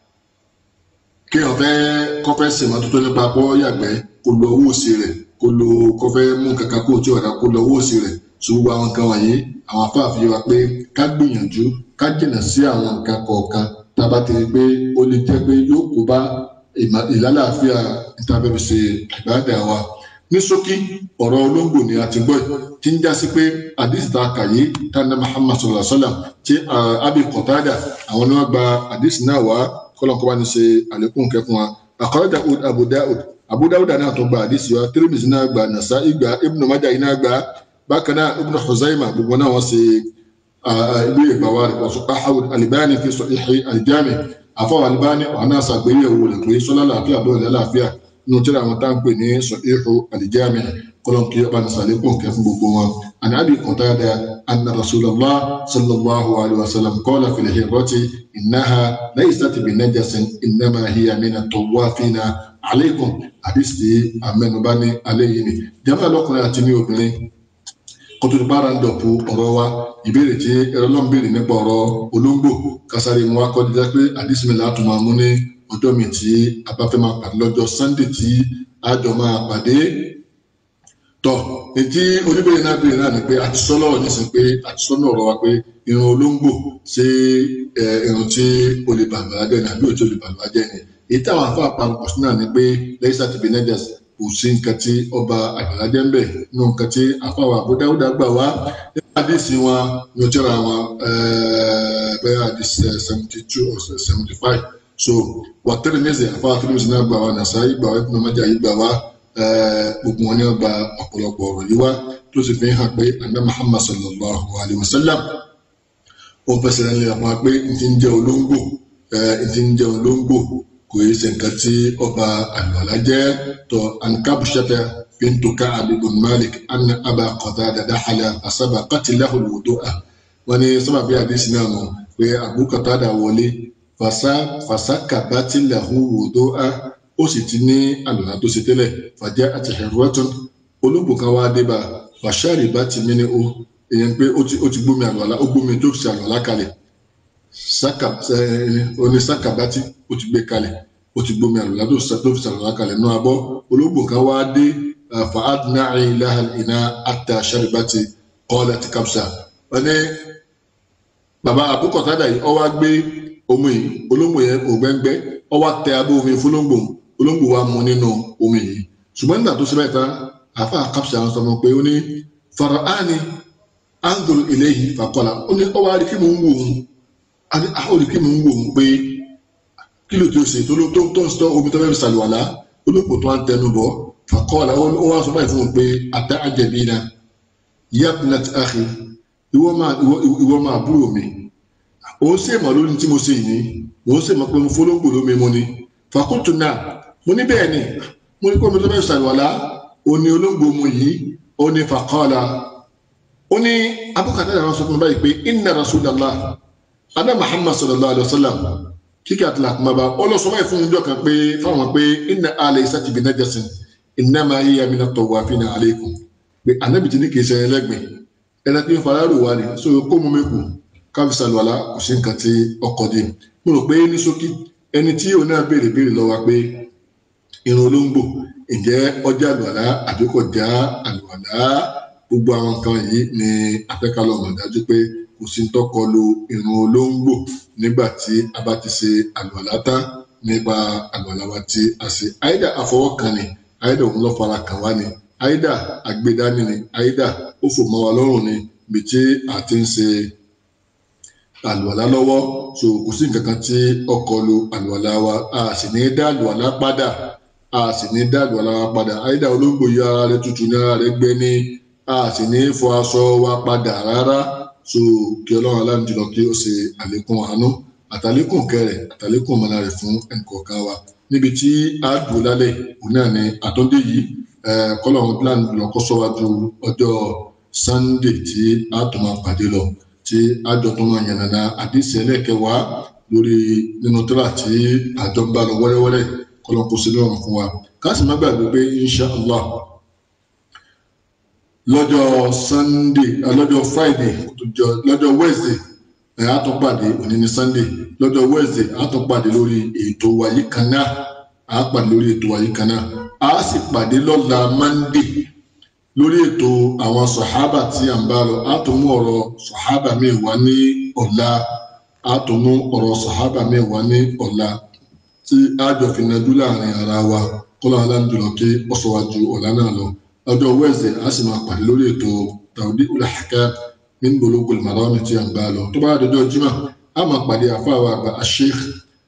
[SPEAKER 1] kí wọ́n fẹ́ kọ́fẹ́ sèmọ́tótó nípa pọ́ yàgbẹ́ kó lọ owó sí rẹ̀ kó lọ kọ́fẹ́ mú kankan kó tí ọ̀dà kó lọ owó sí rẹ̀ ṣùgbọ́n àwọn nǹkan wọ̀nyí àwọn afáàfin wa pé ká gbìyànjú ká jìnà sí àwọn nǹkan kọ̀ọ̀kan tába ti rí pé ó lè jẹ́ pé yóò kó bá ìlàlàáfíà ìtàbẹ̀bẹ̀ ṣe ìbáàdà wa ní ṣókí ọ̀rọ̀ olóńgbò ni a ti gbọ́ tí ń já sí pé àdìsí ta kàyé tànà Muhammad sallallahu alaihi wasallam tí Abi Qatada àwọn ni wọ́n gba àdìsí náà wá kọ́lọ́nkọ́ bá ní ṣe àlékún kẹfún wa akhraja Abu Dawud Abu Dawud náà tó gba àdìsí wa Tirmidhi náà gba Nasa'i gba Ibn Majah náà gba bákan náà Ibn Khuzaimah gbogbo náà wọ́n ṣe ìlú ìgbàwá rẹ̀ wọ́n sọ pé àwọn Albani fi Sahih al-Jami' àfọwọ́ Albani ọ̀hánà ṣàgbéyẹ̀wò rẹ̀ pé sọ́lá làáfíà bọ́ọ̀lù lálàáfíà nínú tí àwọn tá à ń pè ní Sahih al-Jami' kọ́lọ́n kí ọba ní sàlékún kẹ́ fún gbogbo wọn. àní Abi Qatada anna Rasulullah sallallahu alayhi wa sallam qala fil hirrati innaha laysat bi najasin innama hiya mina tawafina alaykum àdìsí amẹnubá ní alẹ́ yìí ni. jama lọkùnrin àti ní obìnrin kótódi bára ń dọ̀pọ̀ ọ̀rọ̀ wa ìbéèrè tí ẹ̀rọ náà ń béèrè nípa ọ̀rọ̀ olóńgbò kásáré mu akọ́díjà pé àdísìmílà á tún máa mú ní ọjọ́ mi tí a bá fẹ́ máa pàdé lọ́jọ́ sunday tí a jọ máa pàdé tọ̀ ètí oníbèrè náà béèrè náà ni pé àti sọ́ lọ́wọ́ nísìn pé àti sọ́ náà ọ̀rọ̀ wa pé irun olóńgbò ṣé irun tí o lè bàbá jẹ́ ni àbí òtí o lè bàbá jẹ́ ni èyí táwọn afọ àpapọ̀ sí náà ni pé lẹ́yìn sátidé nẹ́jẹ̀s kò sí nǹkan tí ọba àgbàlá jẹ́ ń bẹ̀ nínú nǹkan tí àfàwà àbúdáwúdà gbà wá nípa àdìsí wọn ní ojú ara wọn bẹ́ẹ̀ àdìsí seventy two or seventy five so wàtẹ́rì ní ẹ̀sẹ̀ àfàwà fílímù náà gbà wá nàṣàyí gbà wá ìpínlẹ̀ mẹ́jà yìí gbà wá gbogbo wọn ni wọn gba ọ̀pọ̀lọpọ̀ ọ̀rọ̀ yìí wá tó sì fi hàn pé àná Muhammad sallallahu alayhi wa sallam ó fẹsẹ̀ rẹ̀ nílẹ̀ fún wa pé n ti ń jẹ́ olóńgbò n ti ń jẹ́ olóńgbò kò yẹ ṣe nǹkan tí ọba àlùwàlá jẹ́ tó ankabushata bintu Ka'ab ibn Malik anna aba Qatada dakhala fasabaqat lahu al-wudu'a wọn ní sábàbí àdìsí náà nù pé Abu Qatada wọlé fasakabat lahu wudu'a ó sì ti ní àlùwàlá tó ṣe tẹ́lẹ̀ fàjẹ́ àti hirratun olóńgbò kan wá dé bá fasharibat minhu èèyàn pé ó ti gbómi àlùwàlá ó gbómi tó ṣe àlùwàlá kalẹ̀ oní sakabati ó ti gbé kalẹ̀ ó ti gbómi àlùlá tó fi sàlùlá kalẹ̀ náà abọ́ olóògbò kan wá dé fa adna'i laha iná ata sharibati qalat kabsa wọ́n ní bàbá àbúkọ̀tàdà yìí ó wá gbé omi yìí olóńgbò yẹn ògbẹ́ngbẹ́ ó wá tẹ abẹ́ omi fúlóńgbò olóńgbò wa mu nínú omi yìí ṣùgbọ́n nígbà tó ṣe bẹ́ẹ̀ tán àfa kabsa wọn sọ fún pé ó ní fara'ani anzuru ilayhi faqala ó ní ọwọ́ àríkí mò ń wò ó àní àríkí mò ń wò ó pé kí ló tó ṣe tó ló tó tó ń sọ omi tó fẹ́ fi ṣàlùwàlá olóòpò tó ń tẹnu bọ̀ faqala ó wá sọ báyìí fún un pé ata'jabina yabnat akhi ìwọ máa ìwọ ìwọ máa búrò mi òun sì mọ̀ lórí tí mo ṣe yìí òun sì mọ̀ pé mo fọlọ́gbò lómi mo ni fàkótó náà mo ní bẹ́ẹ̀ ni mo ní kó mi tó bẹ́ẹ̀ ṣàlùwàlá ó ní olóńgbò mu yìí ó ní fàkọ́ọ̀lá ó ní abúkàtà ìdáná sọ fún mi báyìí pé inna rasulallah adá muhammad sallallahu alayhi wa sallam kíkẹ́ àti làkùnmába ó lọ sọ báyìí fún ìjọ kan pé fáwọn pé inna alẹ́ isati bi najasin innama hiya mina tawafina alaykum pé anábìtì ní kìí ṣe ẹlẹ́gbẹ̀ẹ́ ẹ̀rẹ́ tí ń fara rò wá ni so kó mú mi kù káfí sàlùwàlá kò sí nǹkan tí ọkọ̀ dé mo rò pé ní ṣókí ẹni tí òun náà béèrè béèrè lọ́wọ́ pé irun olóńgbò ǹjẹ́ ọjà àlùwàlá àbí kò já àlùwàlá gbogbo àwọn nǹkan yìí ni afẹ́kálọ̀ mọ̀ dájú pé kò sí ń tọ́kọ lu irun olóńgbò nígbà tí a bá ti ṣe àlùwàlá tán nípa àlùwàlá wa tí a ṣe àìdá àfọwọ́kàn ni àìdá òun lọ́ fara kàn wá ni àìdá àgbédání ni àìdá ó fò mọ́ wa lọ́rùn ni bí tí a ti ń ṣe àlùwàlá lọ́wọ́ so kò sí nǹkan kan tí ọkọ̀ lu àlùwàlá wa a sì ní dá àlùwàlá padà a sì ní dá àlùwàlá wa padà àìdá olóńgbò yìí ara rẹ̀ tutù ní ara rẹ̀ gbẹ ní a sì ní fọ aṣọ wa padà rárá so kí ọlọ́run aláǹdìlọ kí ó ṣe àlékún àánú àtàlékún kẹrẹ àtàlékún mọ́lá rẹ̀ fún ẹnìkọ̀ọ̀kan wa níbi tí a dùn lálẹ́ òun náà ni àtúndé yìí kọ́lọ́run plan lọ́kọ́ sọ́wájú ọjọ́ sunday tí a tún máa pàdé lọ tí a jọ tún máa yànnàná àdìsí ẹlẹ́kẹwàá lórí nínú tíra tí àjọ ń bá lọ wẹ́rẹ́wẹ́rẹ́ kọ́lọ́run kó sí lọ́rùn fún wa káàsì má gbàgbé pé insha allah lọ́jọ́ sunday lọ́jọ́ friday lọ́jọ́ wednesday ẹ̀ á tún pàdé òní ní sunday lọ́jọ́ wednesday á tún pàdé lórí ètò wàyí kan náà á pàdé lórí ètò wàyí kan náà á sì pàdé lọ́la monday lórí ètò àwọn sọ̀hábà tí à ń bá lọ á tún mú ọ̀rọ̀ sọ̀hábà mi wá ní ọ̀la á tún mú ọ̀rọ̀ sọ̀hábà mi wá ní ọ̀la tí á jọ fi yanjú láàrin ara wa kọ́lá aláǹdùlọ kí ọ̀sọ̀wájú ọ̀la náà lọ ọjọ́ wednesday a sì máa pàdé lórí ètò tàwùdí ulahaka min bulugul marami tí a ń bá lọ tó bá dọjọ́ jimá a máa pàdé àfáàwà àgbà asheikh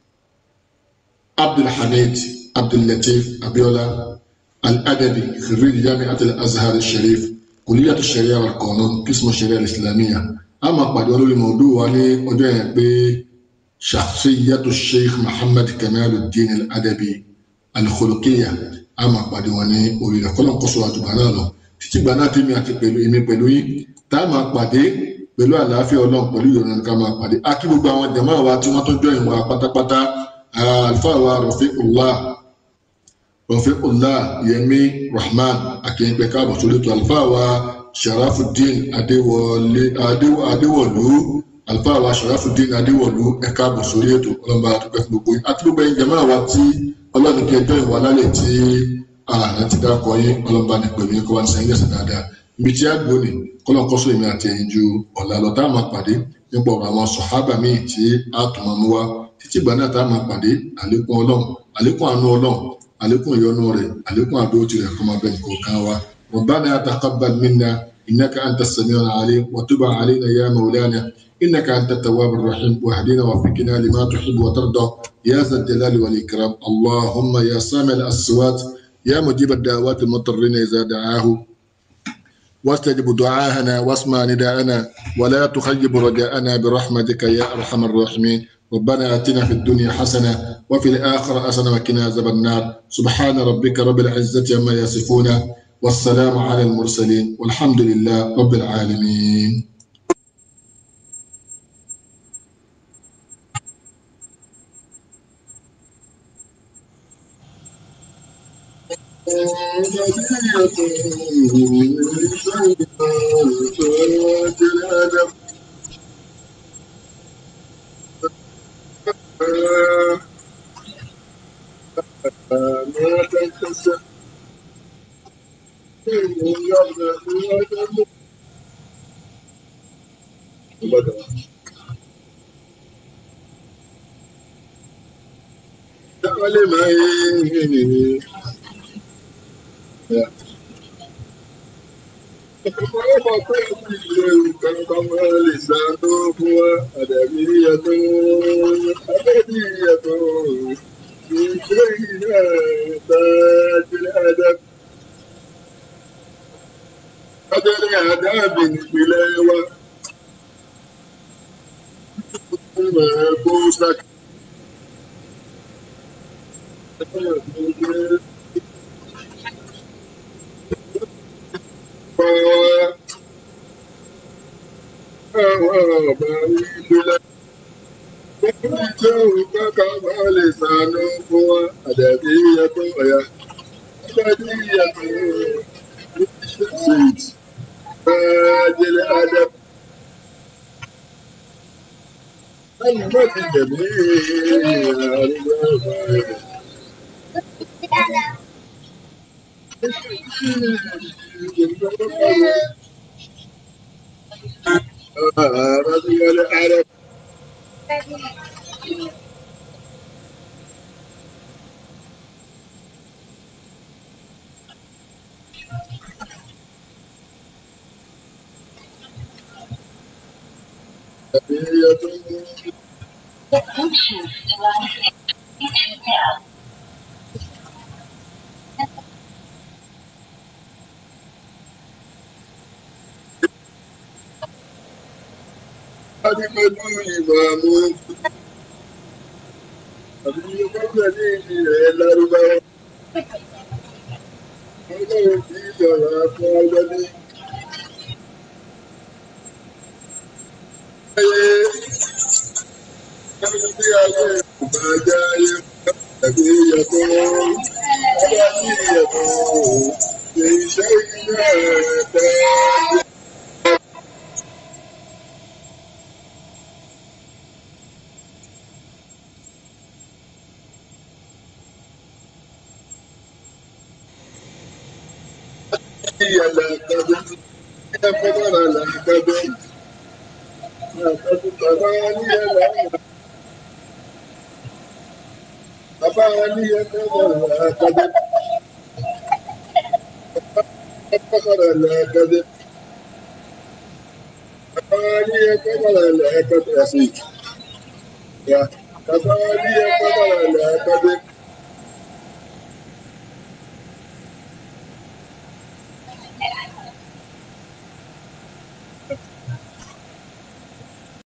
[SPEAKER 1] abdulhamid abdullatif abiola al-adabi khirij jami'at al-azhar al-sharif kulliyat al-sharia wal qanun qism al-sharia al-islamiyya a máa pàdé wọn lórí mọ̀ọ́dú wa ní ọjọ́ yẹn pé shakhsiyatu sheikh muhammad kamaluddin al-adabi al-khuluqiyya a máa pàdé wọn ní orí rẹ̀ kọ́lọ́n kọ́sọ àtùgbà náà lọ títí gbà náà tèmi àti pẹ̀lú èmi pẹ̀lú yín tá a máa pàdé pẹ̀lú àlàáfíà ọlọ́run pẹ̀lú ìrọ̀rùn ní ká máa pàdé a kí gbogbo àwọn jàmáà wa tí wọ́n tó jọ ìwà pátápátá àlùfáà wa Rafiqullah Rafiqullah Yẹmí Rahman akínyẹ̀pẹ̀ káàbọ̀ sórí ètò àlùfáà wa Sharafuddin Adéwọlé Adéwọlú àlùfáà wa Sharafuddin Adéwọlú ẹ̀ káàbọ̀ sórí ètò ọlọ́mọba àdúpẹ́ fún gbogbo yín àti gbogbo ẹ̀yin jàmáà wa tí ọlọ́run kí ẹjọ́ ìwà lálẹ́ tí ààrẹ ti dákọ̀ yín ọlọ́ba ní pẹ̀lú yín kó wá ní sẹ́yìn lẹ́sẹ̀ dáadáa ibi tí a gbó ni kọ́lọ́n kọ́sọ́ èmi àti ẹ̀yin ju ọ̀la lọ tá a máa pàdé nípa ọ̀rọ̀ àwọn sọ̀hábà míì tí a tún máa mú wá títí ìgbà náà tá a máa pàdé àlékún ọlọ́run àlékún àánú ọlọ́run àlékún ìyọ́nú rẹ̀ àlékún àdóò tirẹ̀ kó máa bẹ nìkọ̀ọ̀kan wa ربنا تقبل منا إنك أنت السميع العليم وتب علينا يا مولانا إنك أنت التواب الرحيم واهدنا وفقنا لما تحب وترضى يا ذا الجلال والإكرام اللهم يا سامع الأصوات يا مجيب الدعوات المضطرين إذا دعاه واستجب دعاءنا واسمع نداءنا ولا تخيب رجاءنا برحمتك يا أرحم الراحمين ربنا آتنا في الدنيا حسنة وفي الآخرة حسنة وقنا عذاب النار سبحان ربك رب العزة عما يصفون والسلام على المرسلين والحمد لله رب العالمين ọmọ pé ìlú nǹkan ọmọ lè sàánú fún wa àdàbí yàtọ̀ àdàbí yàtọ̀ ìgbé iná tàjẹ́ àdàbí. Adẹ́rẹ́ àdáàbì nípìnlẹ̀ wa. Ọmọ ẹ̀kọ́ sákì. Sànú fún wa, àdàbí yàtọ̀ ọ̀yà, àdàbí yàtọ̀ sweet, àjẹlẹ̀ àdàbí. Báyìí má ti jẹ̀mí àríwá ọ̀bà rẹ̀. Àràbíyálẹ̀ àrẹ̀. Àbí yàtọ̀
[SPEAKER 3] The Bluetooth device is switched down.
[SPEAKER 1] Adé pẹ̀lú ìmàmú. Àbí yóò ní ilẹ̀ lárúbáwá. Ọlọ́run kì í sọ̀rọ̀ fún ọjọ́ ní. Ayé ẹni tí ayé ìgbà jẹ́ ayé ẹ̀bí yàtọ̀. Ọba tí yàtọ̀ ṣe iṣẹ́ iná ẹ̀ẹ́dẹ́. Ìyàlẹ̀ àkàdé. Ẹ fọ́nà làkàdé. Àkàdé bàbá ní ẹ̀là ọ̀nà. Bàbá ní ẹ̀là àkàdé. Fọ́nà làkàdé. Bàbá ní ẹ̀fọ́nà làkàdé. Ẹ̀sìn. Bàbá ní ẹ̀fọ́nà làkàdé.